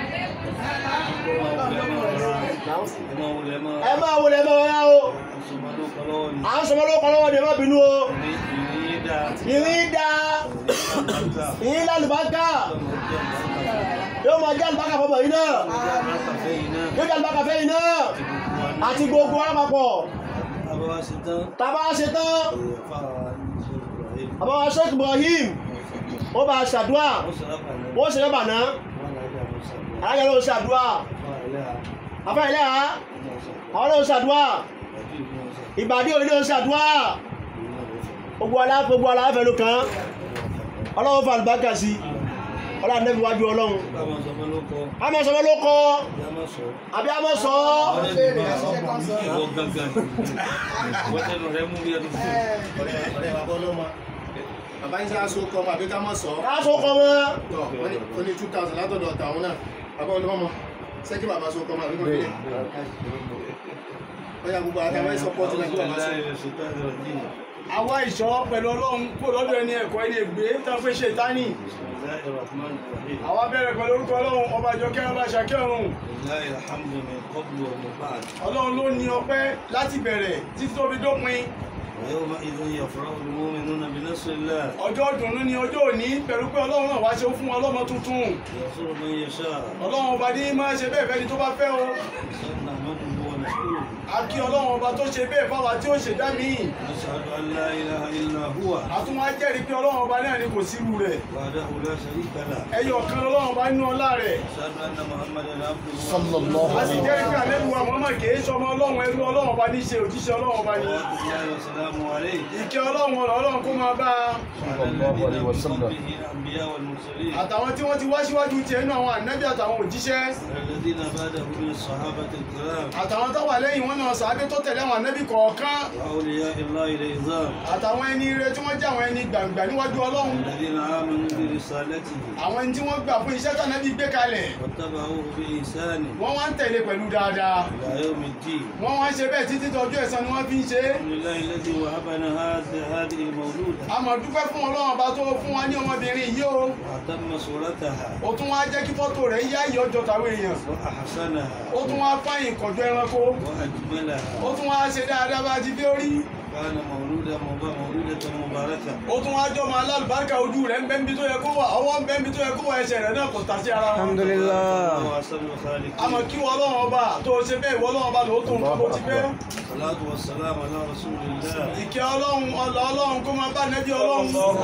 ẹ máa wọlé ẹ máa wọ́n o à ń sọmọ lóko lọ́wọ́ ni ẹ má bínú o ìrìn dá ìrìn lálùbákà yóò máa jẹ́ àlùbákà fọmọ yìí náà yóò jẹ́ àlùbákà fẹ́ yìí náà àti gbogbo alápapọ̀ tàbá ṣe tán àbáwá Sheikh Ibrahim ó bá ṣàdúà ó ṣe lẹ́bà náà alájẹ́ ló ṣàdúà afẹ́ ilẹ̀ ha àwọn ló ṣàdúà ìbàdí òní ló ṣàdúà gbogbo alá gbogbo aláfẹ́ ló kàn ọlọ́run fa àlùbákà sí ọlọ́run nẹ́bí wájú ọlọ́run a máa sọ ló kọ́ àbí a máa sọ ọ̀rẹ́ bàbá ọlọ́mọ bàbá yín sáà so kọ́ ọmọ àbí ká mọ̀ sọ káàsó kọ́ mọ́ tọ̀ wọ́n ní ó ní two thousand látọ̀dọ̀ tàwọn náà bàbá ọlọ́mọ sẹ́kì bàbá so kọ́ ọmọ àbí kọ́ kílẹ̀ ọ̀yà gbogbo àtàwọn ìsọpọ̀tì náà kí bàbá so àwa ìṣọ́ pẹ̀lú ọlọ́run kó lọ́dọ̀ ẹni ẹ̀kọ́ ẹni ègbé tá a fẹ́ ṣe tání àwa bẹ̀rẹ̀ pẹ̀lú orúkọ ọlọ́run ọba àjọkẹ́ ọba àṣàkẹ́ ọ̀run ọlọ́run ló ní ọpẹ́ láti bẹ̀rẹ̀ títí tó fi dópin ويومئذ يفرح المؤمنون بنصر الله ọjọ́ ìdùnnú ni ọjọ́ òní pẹ̀lú pé ọlọ́run náà wá ṣe fún wọn lọ́mọ tuntun ينصر من يشاء ọlọ́run ọba ní máa ṣe bẹ́ẹ̀ fẹ́ni tó bá fẹ́ o نحمده ونشكره a kí ọlọ́run ọba tó ṣe bẹ́ẹ̀ fáwa tí ó ṣe dá mí نشهد أن لا إله إلا هو àtún wá jẹ́rìí pé ọlọ́run ọba náà ni kò sírú rẹ̀ وحده لا شريك له ẹyọ kan ọlọ́run ọba nínú ọlá rẹ̀ نشهد أن محمدا عبده صلى الله a sì jẹ́rìí pé àlẹ́bùwà mọ́mọ́ kìí ṣọmọ ọlọ́run ẹrú ọlọ́run ọba ní ṣe òjíṣẹ́ ọlọ́run ọba ní صلوات الله وسلامه عليه ìkẹ́ ọlọ́run ọ̀rọ̀ ọlọ́run kó máa bá a وعلى الذين من قبله الأنبياء والمرسلين àtàwọn tí wọ́n ti wá síwájú tiẹ̀ nínú àwọn ànábì àtàwọn òjíṣẹ́ والذين بعده من الصحابة الكرام àtàwọn tó wà lẹ́yìn wọn náà sàábé tó tẹ̀lé àwọn ànábì kọ̀ọ̀kan وأولياء الله العظام àtàwọn ẹni ire tí wọ́n jẹ́ àwọn ẹni gbàǹgbà níwájú ọlọ́run الذين آمنوا برسالته àwọn ẹni tí wọ́n gbà fún iṣẹ́ tànábì gbé kalẹ̀ واتبعوه بإحسان wọ́n wá ń tẹ̀lé pẹ̀lú dáadáa إلى يوم الدين wọ́n wá ń ṣe bẹ́ẹ̀ títí tọjú ẹ̀san ni wọ́n fi ń ṣe é الحمد لله الذي وهبنا هذه هذه المولودة a máa dúpẹ́ fún ọlọ́run ọba tó fún wa ní ọmọbìnrin yìí o وأتم صورتها ó tún wá jẹ́ kí fọ́tò rẹ̀ yá ìyọ́ jọ tàwọn èèyàn وأحسنها ó tún wá fáyìn kọjọ ẹranko وأجملها ó tún wá ṣe dáadáa bá ti fi ó rí كان مولودا مب- مولودة مباركة ó tún wá jọmọ alálùbáríkà ojú rẹ̀ ń bẹ́ níbi tó yẹ kó wà ọwọ́ ń bẹ́ níbi tó yẹ kó wà ẹsẹ̀ rẹ̀ náà kò tà sí ara wọn. alhamdulillah وأحسن الخالقين àmọ́ kí wọ́n ọlọ́run ọba tó ṣe bẹ́ẹ̀ ìwọ ọlọ́run ọba lòó tó ń kó ti fẹ́. الصلاة والسلام على رسول الله ìkẹ́ ọlọ́run ọlọ́ ọlọ́run kó máa bá nẹ́bí ọlọ́run.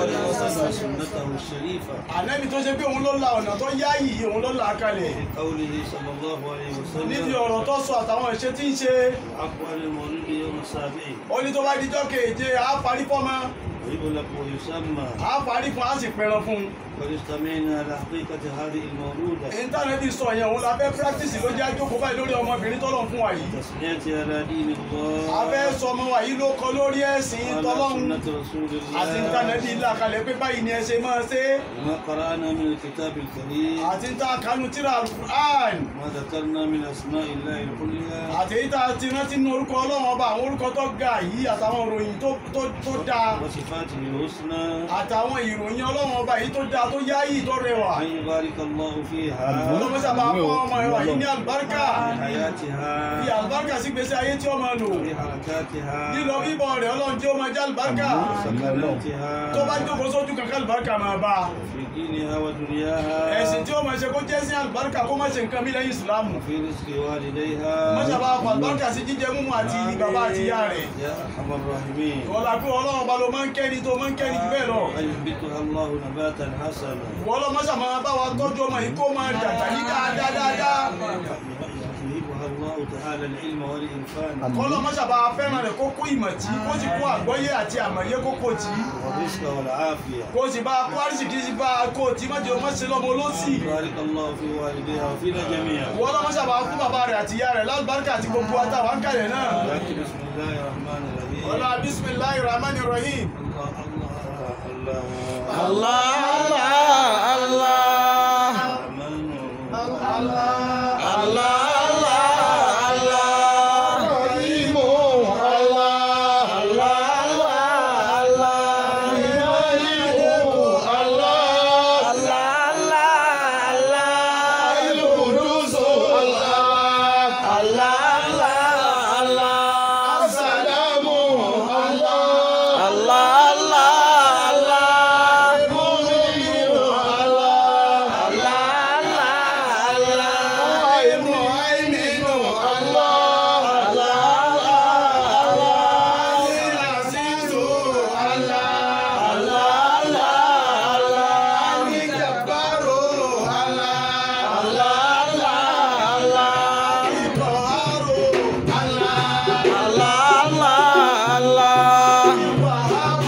وسن سنته الشريفة ànẹ́bí tó ṣe pé òun ló la ọ̀nà tó yáàyè òun ló là á kalẹ̀. في قوله صلى الله عليه níbi وسلم ọ̀rọ̀ tó sọ àtàwọn ìṣe tí ń ṣe الحق عن المولود يوم السابع ó ní tó bá dijọ́ keje á parí fọ́mọ ويغلق ويسمى á parí fún á sì pẹran fún un. قد استمعنا على حقيقة هذه المولودة íńtánẹ́ẹ̀tì sọ yẹn òun la fẹ́ pírátìsì ló jẹ́ àjókòó báyìí lórí ọmọbìnrin tọ́lọ̀ fún wa yìí. تسميتها على دين a fẹ́ الله sọ ọmọ wa yìí ló kọ lórí ẹ̀sìn وعلى tọ́lọ́run سنة رسول àti íńtánẹ́ẹ̀tì الله ńlá kalẹ̀ pé báyìí ni ẹ ṣe máa ṣe é. وما قرأنا من الكتاب الكريم àti ń ta kánú tíra alukur'an ما ذكرنا من أسماء الله الحلية àti èyí tá a ti rántí nínú orúkọ ọlọ́run ọba àwọn orúkọ tó ga yìí àtàwọn òròyìn tó tó tó dáa صفاته الحسنى àtàwọn ìròyìn ọlọ́run ọba yìí tó dáa tó yáyì tó rẹwà أن يبارك الله فيها ọlọ́mọṣà bá fún ọmọ ẹwà yìí ní àlùbáríkà في حياتها fi àlùbáríkà sí gbèsè ayé tí ó máa lò في حركاتها lílọ bíbọ̀ rẹ̀ ọlọ́run tí ó máa jẹ́ àlùbáríkà سكناتها tó bá jókòó sójú kankan àlùbáríkà máa bá a. في دينها ودنياها ẹ̀sìn tí ó máa ṣe kó jẹ́ sí àlùbáríkà kó má ṣe nǹkan mí lẹ́yìn ìsìlámù وفي رزق والديها mọ́ṣà bá fún àlùbáríkà sí jíjẹ múmu àti bàbá àti ìyá rẹ̀ يا أرحم الراحمين wọ́n la pé ọlọ́run ọba ló máa ń kẹ́ni tó máa ń kẹ́ni jù bẹ́ẹ̀ lọ أن ينبتها الله نباتا حسنا wọ́n lọ mọ́ṣà máa bá wa tọ́jú ọmọ yìí kó máa dàgbà ní dáadáa dáadáa يهبها الله تعالى العلم والإنفان kọ́ lọ mọ́ṣà bá fẹ́ràn rẹ̀ kó kó ìmọ̀ tí kó sì kó àgbọ́yé àti àmọ̀yé kó kó tí والرزق والعافية kó sì bá kó àrísìkí sí bá kó tí má jẹ́ ọmọ sí lọ́mọ olóṣì بارك الله في والديها وفينا جميعا wọ́n lọ mọ́ṣà bá fún bàbá rẹ̀ àti ìyá rẹ̀ lálùbáríkà àti gbogbo àtàwọn àǹkàlẹ̀ náà لكن بسم الله الرحمن الرحيم wọ́lá bisimilahi rahman rahim الله الله الله Allah, Allah, الرحمن Allah, Allah, Allah. Rahimu, Allah, Allah, Allah, Allah. Maliku, Allah, Allah, Allah, Allah. Al-Qudusu, Allah, Allah, Allah, Allah. As-Salamu, Allah, Allah, Allah, Allah. Mu'minu, Allah, Allah, Allah, Allah. Muhaiminu, Allah, Allah, Allah. Al-Azizu, Allah, Allah, Allah, Allah. Al-Jabbaru, Allah, Allah, Allah, Allah. Al-Qahharu, Allah, Allah, Allah, Allah.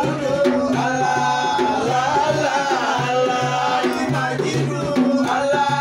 Allah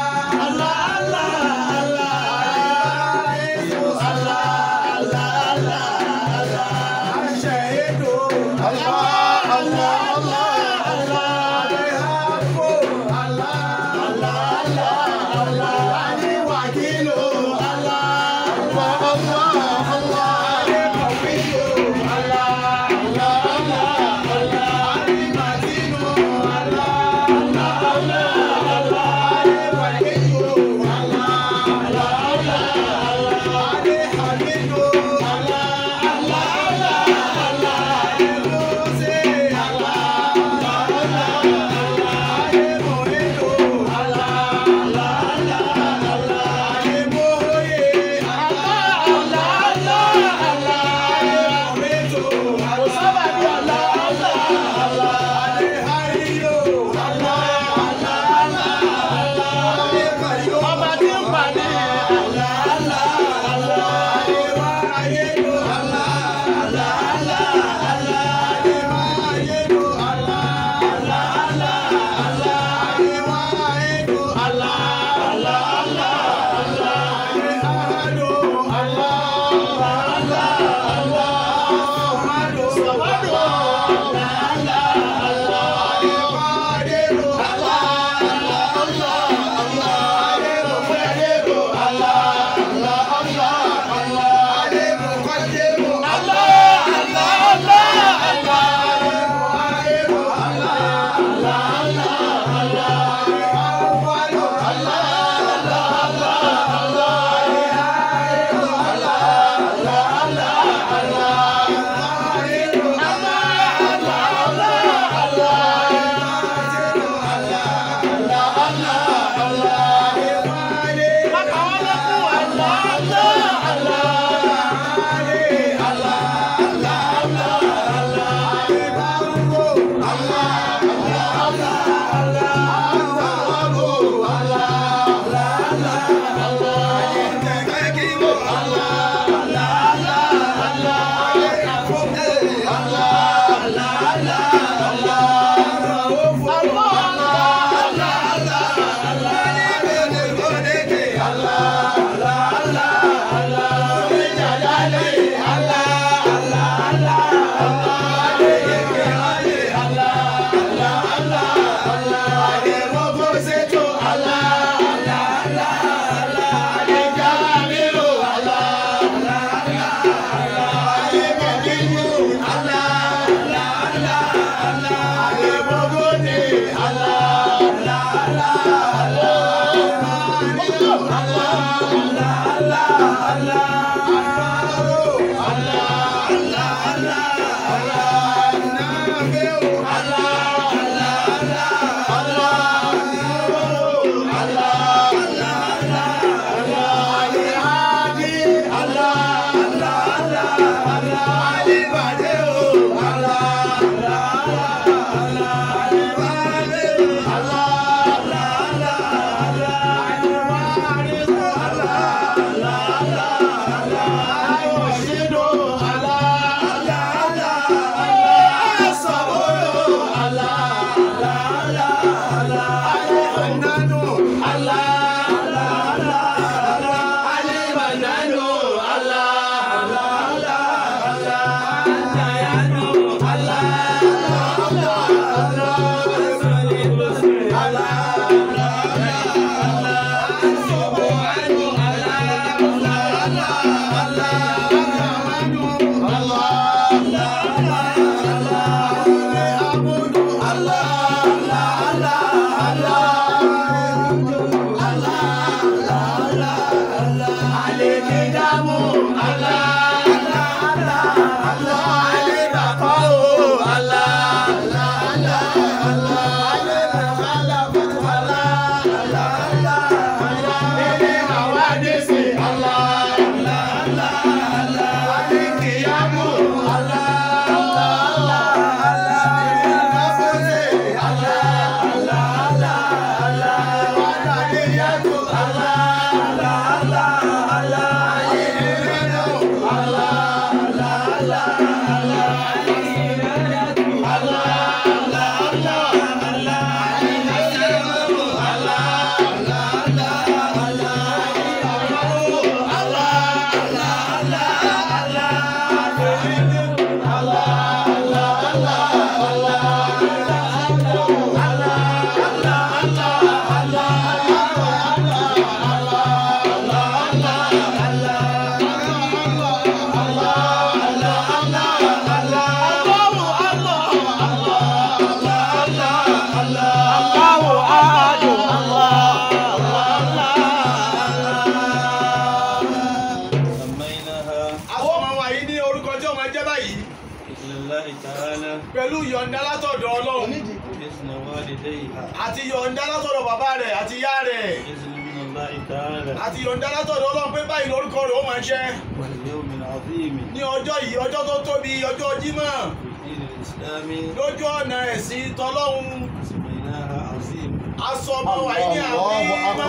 سميناها àwọn ọmọ wa yìí ní orúkọ tí ọmọ jẹ́ báyìí بسم الله تعالى pẹ̀lú yọ̀ǹda látọ̀dọ̀ ọlọ́run بإذن والديها àti yọ̀ǹda látọ̀dọ̀ bàbá rẹ̀ àti ìyá rẹ̀ بإذن من الله تعالى àti yọ̀ǹda látọ̀dọ̀ ọlọ́run pé báyìí lórúkọ rẹ̀ ó máa jẹ́ واليوم العظيم ní ọjọ́ yìí ọjọ́ tó tóbi ọjọ́ jímọ̀ في الدين الإسلامي lójú ọ̀nà ẹ̀sìn tọlọ́hun سميناها عظيم aṣọ ọmọ wa yìí ní àwọn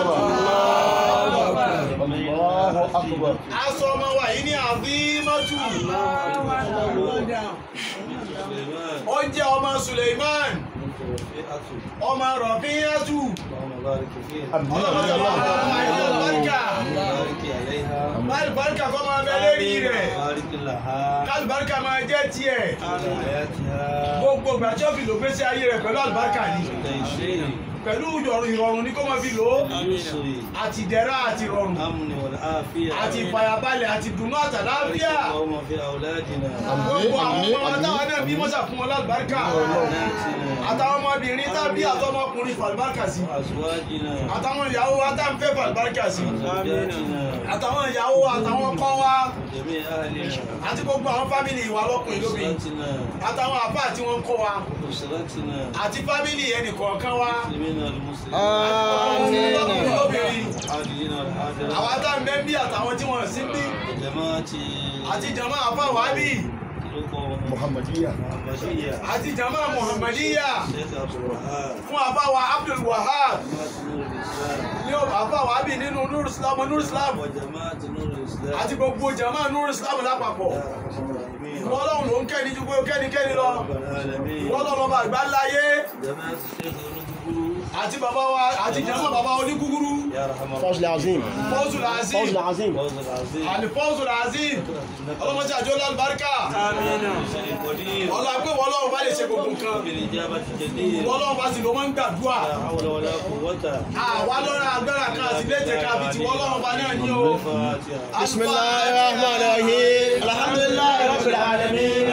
Allahu akbar. aṣọ ọmọ wa yìí ní àfímọ́tù سليمان ó jẹ́ ọmọ Suleiman بنت رفيعة ọmọ Rọ̀fíyàtù اللهم بارك فيها Àmín. Àlùbáríkà بارك عليها Àlùbáríkà kọ́ máa bẹ lérí rẹ̀ بارك لها Àlùbáríkà máa jẹ́ tiẹ̀ على حياتها gbogbo ìgbà tí ó fi lò gbèsè ayé rẹ̀ pẹ̀lú àlùbáríkà ni تيسير pẹ̀lú ìrọ̀rùn ìrọ̀rùn ni kó máa fi lò ó اليسر àti ìdẹ̀ra àti ìrọ̀rùn الأمن والعافية àti ìfàyàbalẹ̀ àti ìdùnnú àtàláfíà بارك اللهم في أولادنا gbogbo àwọn ọmọ wa táwọn náà bí mọ́sà fún wọn lálùbáríkà وبناتنا àtàwọn ọmọbìnrin tàbí àtọmọkùnrin fàlùbáríkà sí وأزواجنا àtàwọn ìyàwó wa tá ń fẹ́ fàlùbáríkà sí وزوجاتنا àtàwọn ìyàwó wa àtàwọn ọkọ wa وجميع أهلنا àti gbogbo àwọn fámìlì ìwà lọ́kùnrin lóbìnrin أسرتنا àtàwọn àfáà tí wọ́n ń kọ́ wa أسرتنا àti fámìlì ẹnì kọ̀ọ̀kan wa المسلمين والمسلمين ọkùnrin lọ́kùnrin lóbìnrin الحاضرين والحاضرات àwọn tá ń bẹ ń bí àtàwọn tí wọ́n sí ń bí جماعة àti jàmá àfáà wá bí تلقوا muhammadiya Muhammadiyya. àti jama muhammadiya Sheikh Abdul Wahab. fún àfáwà abdul wahab Jamaat Nurul Islam. ní àfáwà abi nínú nur islam nur islam Wa Jamaat Nurul Islam. àti gbogbo jama nur islam lápapọ̀ Ya Arhamar Rahimin. ìwọ ọlọ́run ló ń kẹ́ni ju pé ó kẹ́ni kẹ́ni lọ Rabbal Alamin. ìwọ ọlọ́run ọba àgbà láyé Jamaat Sheikh Olúkúkúrú. àti bàbá wa àti jama bàbá oníkúkúrú Ya Arhamar fọ́sùlù azim fọ́sùl azim fọ́sùlù azim Fawzul Azim. àlìfọ́sùl azim ọlọ́mọdé àjọ lálùbáríkà Shaykhul Qadir. ọlọ́pẹ́ wọlọ́run bá lè ṣe gbogbo nǹkan Bil-ijabati jadir. wọlọ́run bá sì ló máa ń gbàdúrà La hawla wa la quwwata. àwa lọ́rọ̀ agbára kan àti létè kan àbí tí wọlọ́run bá náà ní o. Al-Fatiha. بسم الله الرحمن الرحيم الحمد لله رب العالمين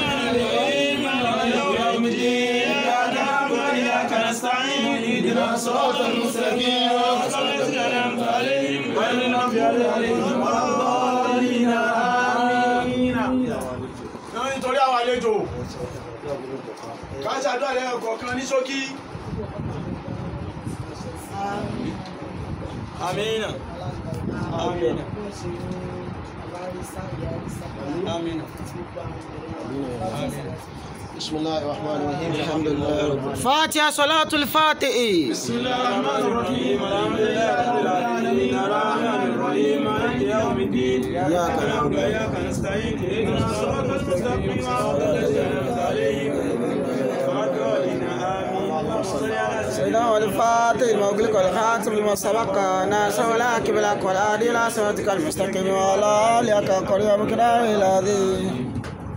náà nítorí àwọn àlejò ká ṣàdúrà lẹ́yìn kọ̀ọ̀kan ní ṣókí. Amina. Amina. Amina. بسم الله الرحمن الرحيم الحمد لله رب العالمين فاتحة صلاة الفاتح بسم الله الرحمن الرحيم الحمد لله رب العالمين الرحمن الرحيم مالك يوم الدين إياك نعبد وإياك نستعين اهدنا الصراط المستقيم صراط الذين أنعمت عليهم غير الضالين آمين اللهم صل على سيدنا والفاتح المغلق والخاتم لما سبق ناصر والعاقب لك والهادي إلى صراطك المستقيم وعلى آلك قريب مقدار العظيم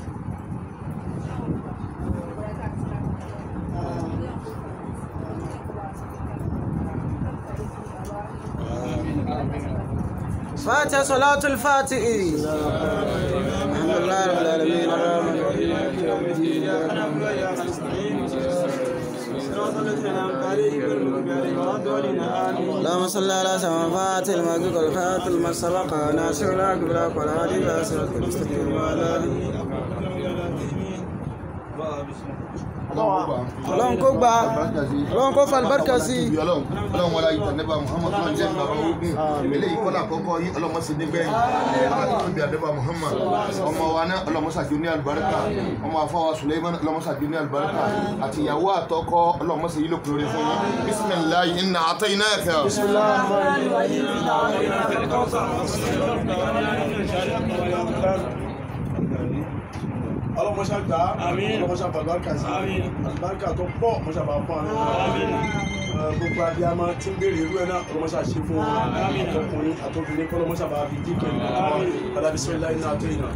فاتحة صلاة الفاتح الحمد لله رب العالمين الرحمن الرحيم اللهم صل على سيدنا فاتح المغرب والخاتم لما سبق ناصر العاقب لك والهادي إلى صراطك المستقيم وعلى آله ọlọ́run kó gba ọlọ́run kó fa àlùbáríkà sí i. ọlọ́run ọlọ́run wọlé ayé nẹ́bà muhammad ọlọ́run jẹ́ bàbá ogun eléyìí kọ́lá àkọ́kọ́ yín ọlọ́run sì nígbẹ̀yìn ọlọ́run bí adébà muhammad ọmọ wa náà ọlọ́run sàkíyó ní àlùbáríkà ọmọ afọwà suleiman ọlọ́run sàkíyó ní àlùbáríkà àti ìyàwó àtọkọ ọlọ́run sì yílò kúrò fún yín bisimilayi inna atainaka. ọlọ́mọṣà gbà á ọlọ́mọṣà bàbáríkà sí àlùbáríkà tó pọ̀ mọ́ṣà bá fún àwọn gbogbo abiyamọ tí ń béèrè irú ẹ̀ náà ọlọ́mọṣà ṣe fún wọn àtọkùnrin àtọkùnrin kọ́ ọlọ́mọṣà bá fi díkẹ́ alábísọ́ ilá iná àtọ́ iná.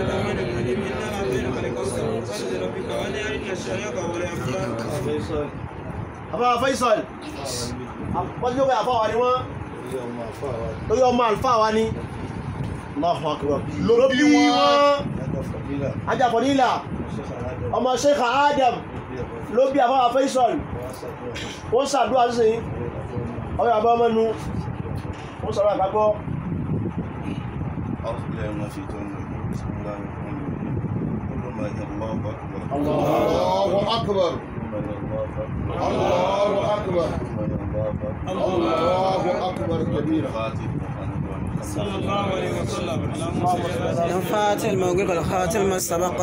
Faisal. àfáà Faisal wọ́n tí ó bẹ̀ àfáà wa ni wọ́n Ilé ọmọ àfáà wa. lórí ọmọ àlùfáà wa ni Allahu Akbar ló bí wọn Yàtọ̀ Fadila. ajáfọ̀ nílà Sheikh Adam. ọmọ Sheikh Adam ló bí àfáà Faisal wọ́n ṣàdúrà sí ọyọ àbá ọmọ nu wọ́n sọ̀rọ̀ àgbàgbọ́ أعوذ بالله من الشيطان الرجيم بسم الله الرحمن الرحيم كل ما هي الله أكبر allahu akbar كل ما هي الله أكبر allahu akbar كل ما هي الله أكبر allahu akbar kabira. فاتح صلى الله عليه وسلم الفاتح المغرب والخاتم لما سبق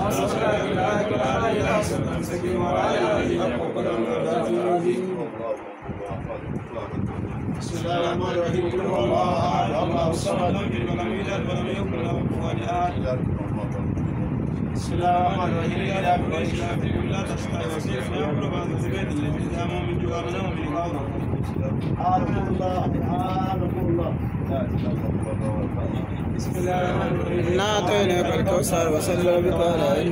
بسم الله الرحمن الرحيم قل هو الله احد الله الصمد ولم يلد ولم يكن له كفوا احد بسم الله الرحمن الرحيم الى قريش لا تشمل وسيل فيقول بعض الزبيد الذي دام من جوار نوم من قوم آمين الله آمين الله بسم الله الرحمن الرحيم إنا أعطيناك الكوثر وصل ربك على إن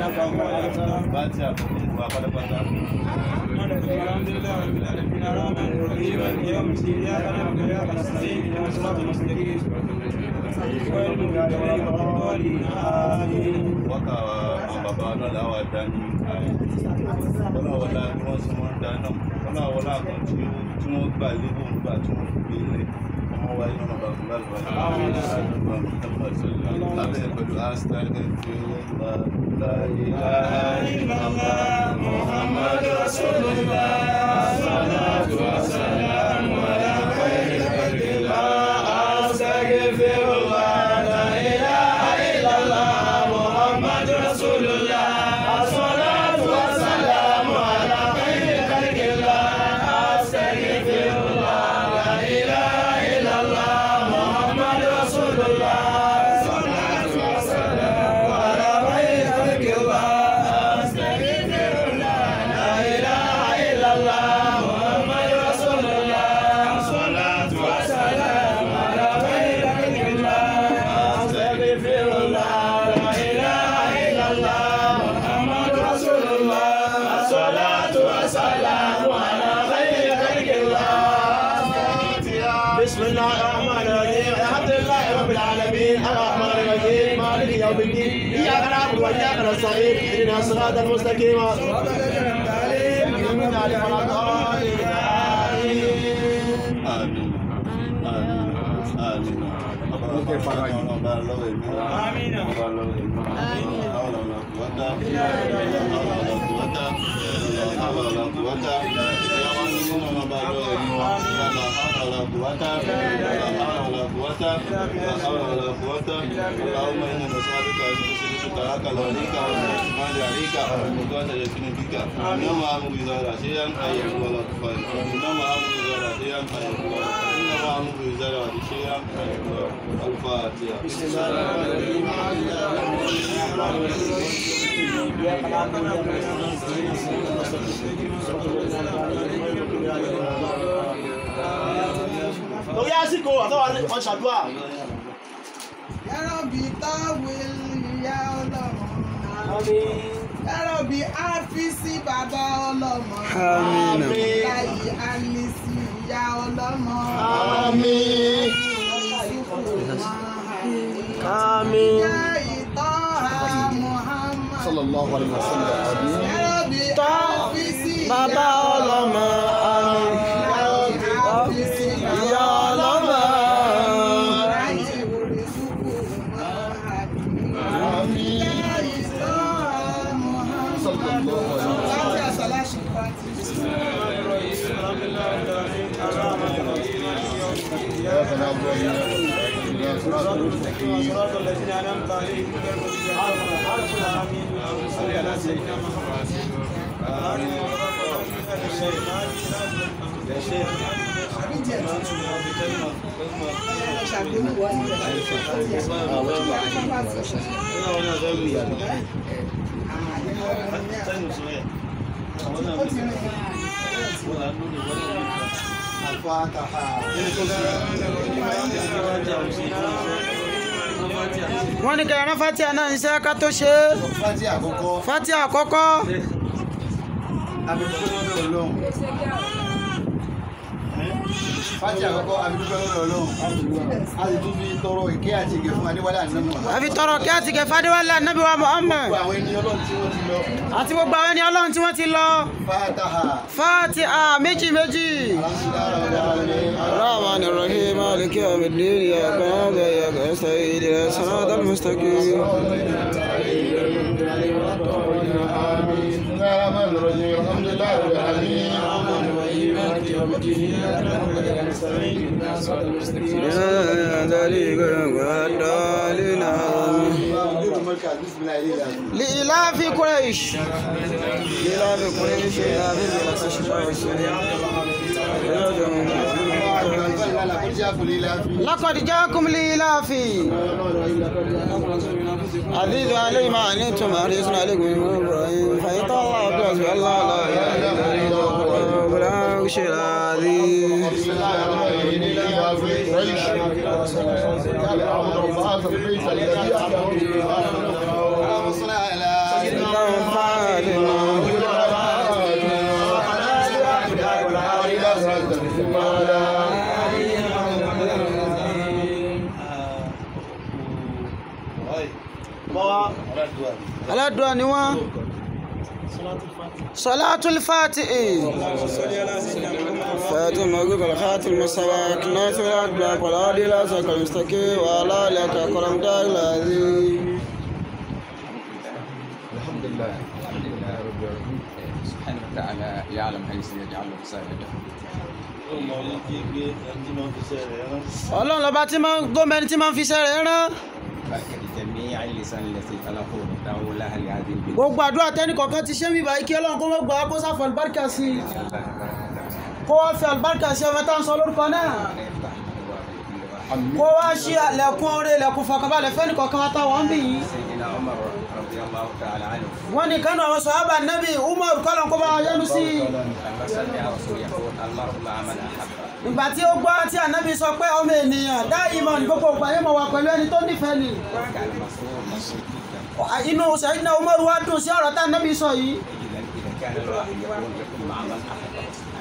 الحمد لله رب العالمين الرحمن الرحيم مالك يوم الدين اياك نعبد واياك نستعين اهدنا الصراط المستقيم غير المغضوب عليهم ولا الضالين امين wákà àwọn bàbá náà láwà dání ọlọ́wọ́lá bí wọ́n sì wọ́n dáná ọlọ́wọ́lá kan tí ó tí wọ́n gbà lébò ń gbà tí wọ́n gbé lẹ̀ ọmọ wa iná bàbá fún lálùbá lábẹ́ pẹ̀lú astagẹ́ tí ó bá láyé láyé lọ́lá muhammadu rasulullah salatu wa salamu ala khayri khalqillah astaghfirullah la ilaha illallah muhammadu rasulullah بسم الله الرحمن الرحيم الحمد لله رب العالمين الرحمن الرحيم مالك يوم الدين اياك نعبد واياك نستعين اهدنا الصراط المستقيم صراط الذين انعمت عليهم غير المغضوب عليهم ولا الضالين Àmín. Àmín. Àmín. Ọba ọba lọ́wọ́ èmi. Ọba lọ́wọ́ èmi. Àwọn ọ̀nà kùwọ́tà. Àwọn ọ̀nà kùwọ́tà. Àwọn ọ̀nà kùwọ́tà. Ìyáwó ní nínú ọba lọ́wọ́ èmi wa. Ìyáwó àwọn ọ̀nà kùwọ́tà. Àwọn ọ̀nà kùwọ́tà. Àwọn ọ̀nà kùwọ́tà. اللهم إنا نسألك أن تسلك تراك لوليك والإسماعيل عليك وقوة يكون بك إنما أمر إذا لا شيئا أن يقول كفاية إنما أمر إذا لا شيئا أن يقول إنما أمر إذا لا شيئا أن يقول الفاتحة بسم الله الرحمن lórí àsìkò àtọ́wà wọn ṣàdúrà Yàrọ̀bì táwìlì ìyá ọlọ́mọ. Yàrọ̀bì áfíìsì bàbá ọlọ́mọ. Àmín. Láyé Alisi ìyá ọlọ́mọ. àmín Yusufu Mahadi. àmín Yá ìtọ́ha Muhammad. sallallahu alaihi wasallam Yàrọ̀bì áfíìsì bàbá ọlọ́mọ àmín. Yàrọ̀bì áfíìsì ìyá ọlọ́mọ Láyé Yusufu Mahadi. Yá ìtọ́ha Muhammad. sallallahu alaihi Láti àṣàlá ṣe pàtì. إياك نعبد وإياك نستعين اهدنا الصراط المستقيم صراط الذين أنعمت عليهم غير المغضوب عليهم ولا الضالين آمين اللهم صل على سيدنا محمد آمين يا شيخ wọ́n ní kẹrìnà fatia náà ń ṣe ká tó ṣe é fati àkọ́kọ́ fatia àkọ́kọ́ abidúgbò lọ́dọ̀ ọlọ́run fati àkọ́kọ́ abidúgbò lọ́dọ̀ ọlọ́run a sì tún fi tọrọ ìkẹ́ àti ìgẹ̀ fún adéwálé ànámọ̀ àfi tọrọ kí á ti kẹ fadéwálé ànábì wa Muhammad gbogbo àwọn ènìyàn ọlọ́run tí wọ́n ti lọ àti gbogbo àwọn ẹni ọlọ́run tí wọ́n ti lọ fataha fatia méjì méjì. الرحمن الرحيم مالك يوم الدين إياك نعبد وإياك نستعين اهدنا الصراط المستقيم بسم الله الرحمن الرحيم الحمد لله رب العالمين يا ذلك والضالين بسم الله الرحمن لإلاف قريش لإلاف قريش إلاف الشتاء والصيف لقد جاءكم لإلاف عزيز علي ما عنتم حريص عليكم من إبراهيم فإن الله بحسب الله لا إله إلا هو ولا شيء العظيم إنهم فاعلون aládùá ni wọ́n salatul fatihi فاتم مغرب الخاتم المسواك ناصر الأدباك والهادي إلى صراط المستقيم وعلى آلك كرم دار العظيم الحمد لله الحمد لله رب العالمين سبحانه وتعالى يعلم حيث يجعل رسالته ọlọ́run lọ́ba tí máa ń gómìnà tí máa ń fi iṣẹ́ rẹ̀ rán بركة جميع اللسان التي خلقه ودعوا لها لهذه البلاد gbogbo àdúrà tẹ́nì kọ̀ọ̀kan ti ṣe mí báyìí kí ọlọ́run kó mọ̀ gbà á kó sáfọ̀ àlùbáríkà sí i kó wá fi àlùbáríkà sí ọmọ tá à ń sọ lórúkọ náà kó wá ṣí àlẹ̀kùn oore ilẹ̀kùn fọkànbalẹ̀ fẹ́nì kọ̀ọ̀kan wa táwọn ń bì yìí سيدنا عمر رضي الله تعالى عنه wọ́n ní kánú àwọn sọ̀hábà nẹ́bí umar kọ́lọ̀ kó bá wọn yẹnu sí i لما سمع رسول يقول المرء مع من أحب ìgbà tí ó gbọ́ tí ànábì sọ pé ọmọ ènìyàn dá ìmọ̀ ní gbogbo ìgbà yẹn mọ̀ wá pẹ̀lú ẹni tó nífẹ̀ẹ́ ni كان مسرور مبسوط جدا inú sẹ́yìnà umar wá dùn sí ọ̀rọ̀ tá ànábì sọ yìí إذا إذا كان الواحد يقول يكون مع من أحب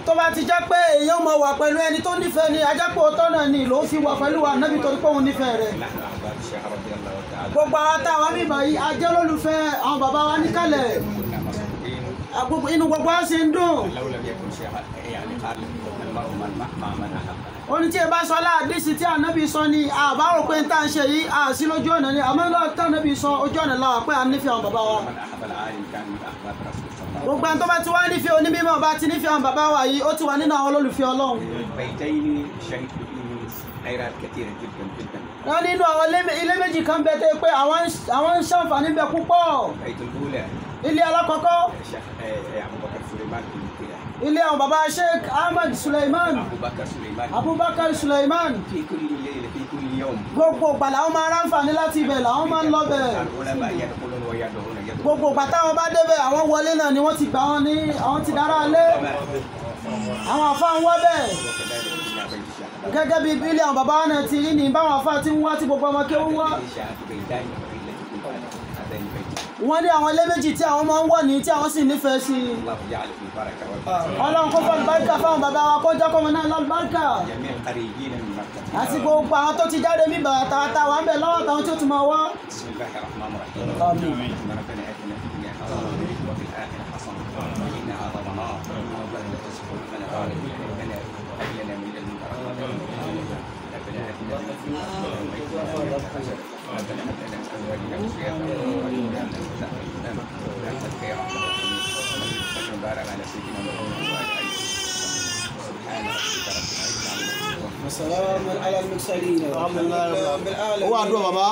tó bá ti jẹ́ pé èèyàn mọ̀ wà pẹ̀lú ẹni tó nífẹ̀ẹ́ ni ajápò tọ́nà ni ló fi wà pẹ̀lú wa nábì torí pé òun nífẹ̀ẹ́ rẹ̀ نحن أحباب الشيخ رضي الله تعالى gbogbo àwọn táwọn mímọ yìí ajẹ́ olólùfẹ́ àwọn bàbá wa níkàlẹ̀ كنا مسؤولين Gbogbo- inú gbogbo wa ṣe ń dùn لو لم يكن شيخ يعني قال المرء من مع من أحبه ó ní tí ẹ bá sọ aláàdísì tí ànábì sọ ni àbá rò pé n tá à ń ṣe yìí àsí lójú ọ̀nà ni àmọ́ náà tí ànábì sọ ojú ọ̀nà làwà pé à ń nífẹ̀ẹ́ àwọn bàbá wa من أحب العالم كان من أحباب رسول الله gbogbo ẹni tó bá ti wá nífẹ̀ẹ́ onímọ̀ bá ti nífẹ̀ẹ́ àwọn bàbá wa yìí ó ti wà nínú àwọn olólùfẹ́ ọlọ́run بيتين شهدت فيه خيرات كثيرة جدا جدا wọ́n nínú àwọn ilé- ilé méjì kan bẹ tẹ́ pé àwọn ń- àwọn ń ṣàǹfààní bẹ púpọ̀ البيت الأولى ilé alákọ̀ọ́kọ́ الشيخ آه، أبو بكر سليمان بن كده ilé àwọn bàbá sheikh ahmed suleiman أبو بكر سليمان abubakar suleiman في كل ليلة في كل يوم gbogbo ìgbà làwọn máa ráǹfààní láti ibẹ̀ làwọn máa ń lọ bẹ̀ العلماء يدخلون ويدعون يدخلون gbogbo ìgbà táwọn bá débẹ̀ àwọn wọlé náà ni wọ́n ti gbà wọn ní àwọn ti dára lé àwọn àfáà ń wọ́ bẹ̀ وكذلك إلى بيت الشيخ gẹ́gẹ́ bí bílẹ̀ àwọn bàbá náà ti rí ní báwọn àfáà ti ń wá tí gbogbo ọmọ kéwú wá شاهد بيتان التي كنت هذين البيت wọ́n ní àwọn ilé méjì tí àwọn máa ń wọ̀ ní tí àwọn sì nífẹ̀ẹ́ sí i الله جعل في البركة والبركة ọlọ́run kó fọ́ àlùbáríkà fáwọn bàbá wa kó jọ́kọ́ wọn náà lálùbáríkà جميع الخريجين من مكة àti gbogbo àwọn tó ti jáde mí bàrà tààtà wà ń bẹ̀ lọ́wọ́ àtàwọn tí ó tún máa wá بسم الله الرحمن الرحيم ربنا اتنا في الدنيا حسنه وفي الاخره حسنه وقنا عذاب النار ربنا لا تزغ قلوبنا بعد إذ هديتنا وهب لنا من لدنك رحمه ربنا اتنا من لدنك رحمه ربنا هب لنا من ازواجنا وذرياتنا قرة اعين برحمتك يا ارحم الراحمين صلى وبارك على سيدنا محمد وعلى اله سبحان ربك رب العزه عما يصفون وسلام على المرسلين الحمد لله رب العالمين owó àdúrà bàbá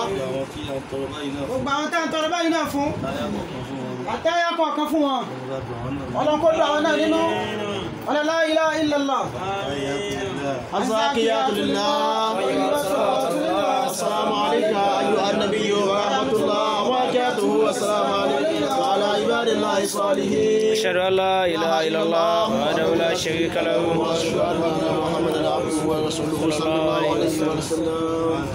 gbogbo àwọn tá à ń tọrọ báyìí náà fún àtẹ́yà kọ̀ọ̀kan fún wọn ọlọ́run kó dùn àwọn náà nínú ọlọ́lá ilá illallah الزاكيات لله السلام عليك أيها النبي ورحمة الله وبركاته والسلام عليكم وعلى عباد الله الصالحين أشهد أن لا إله إلا الله وحده لا شريك له وأشهد أن محمدا عبده ورسوله صلى الله عليه وسلم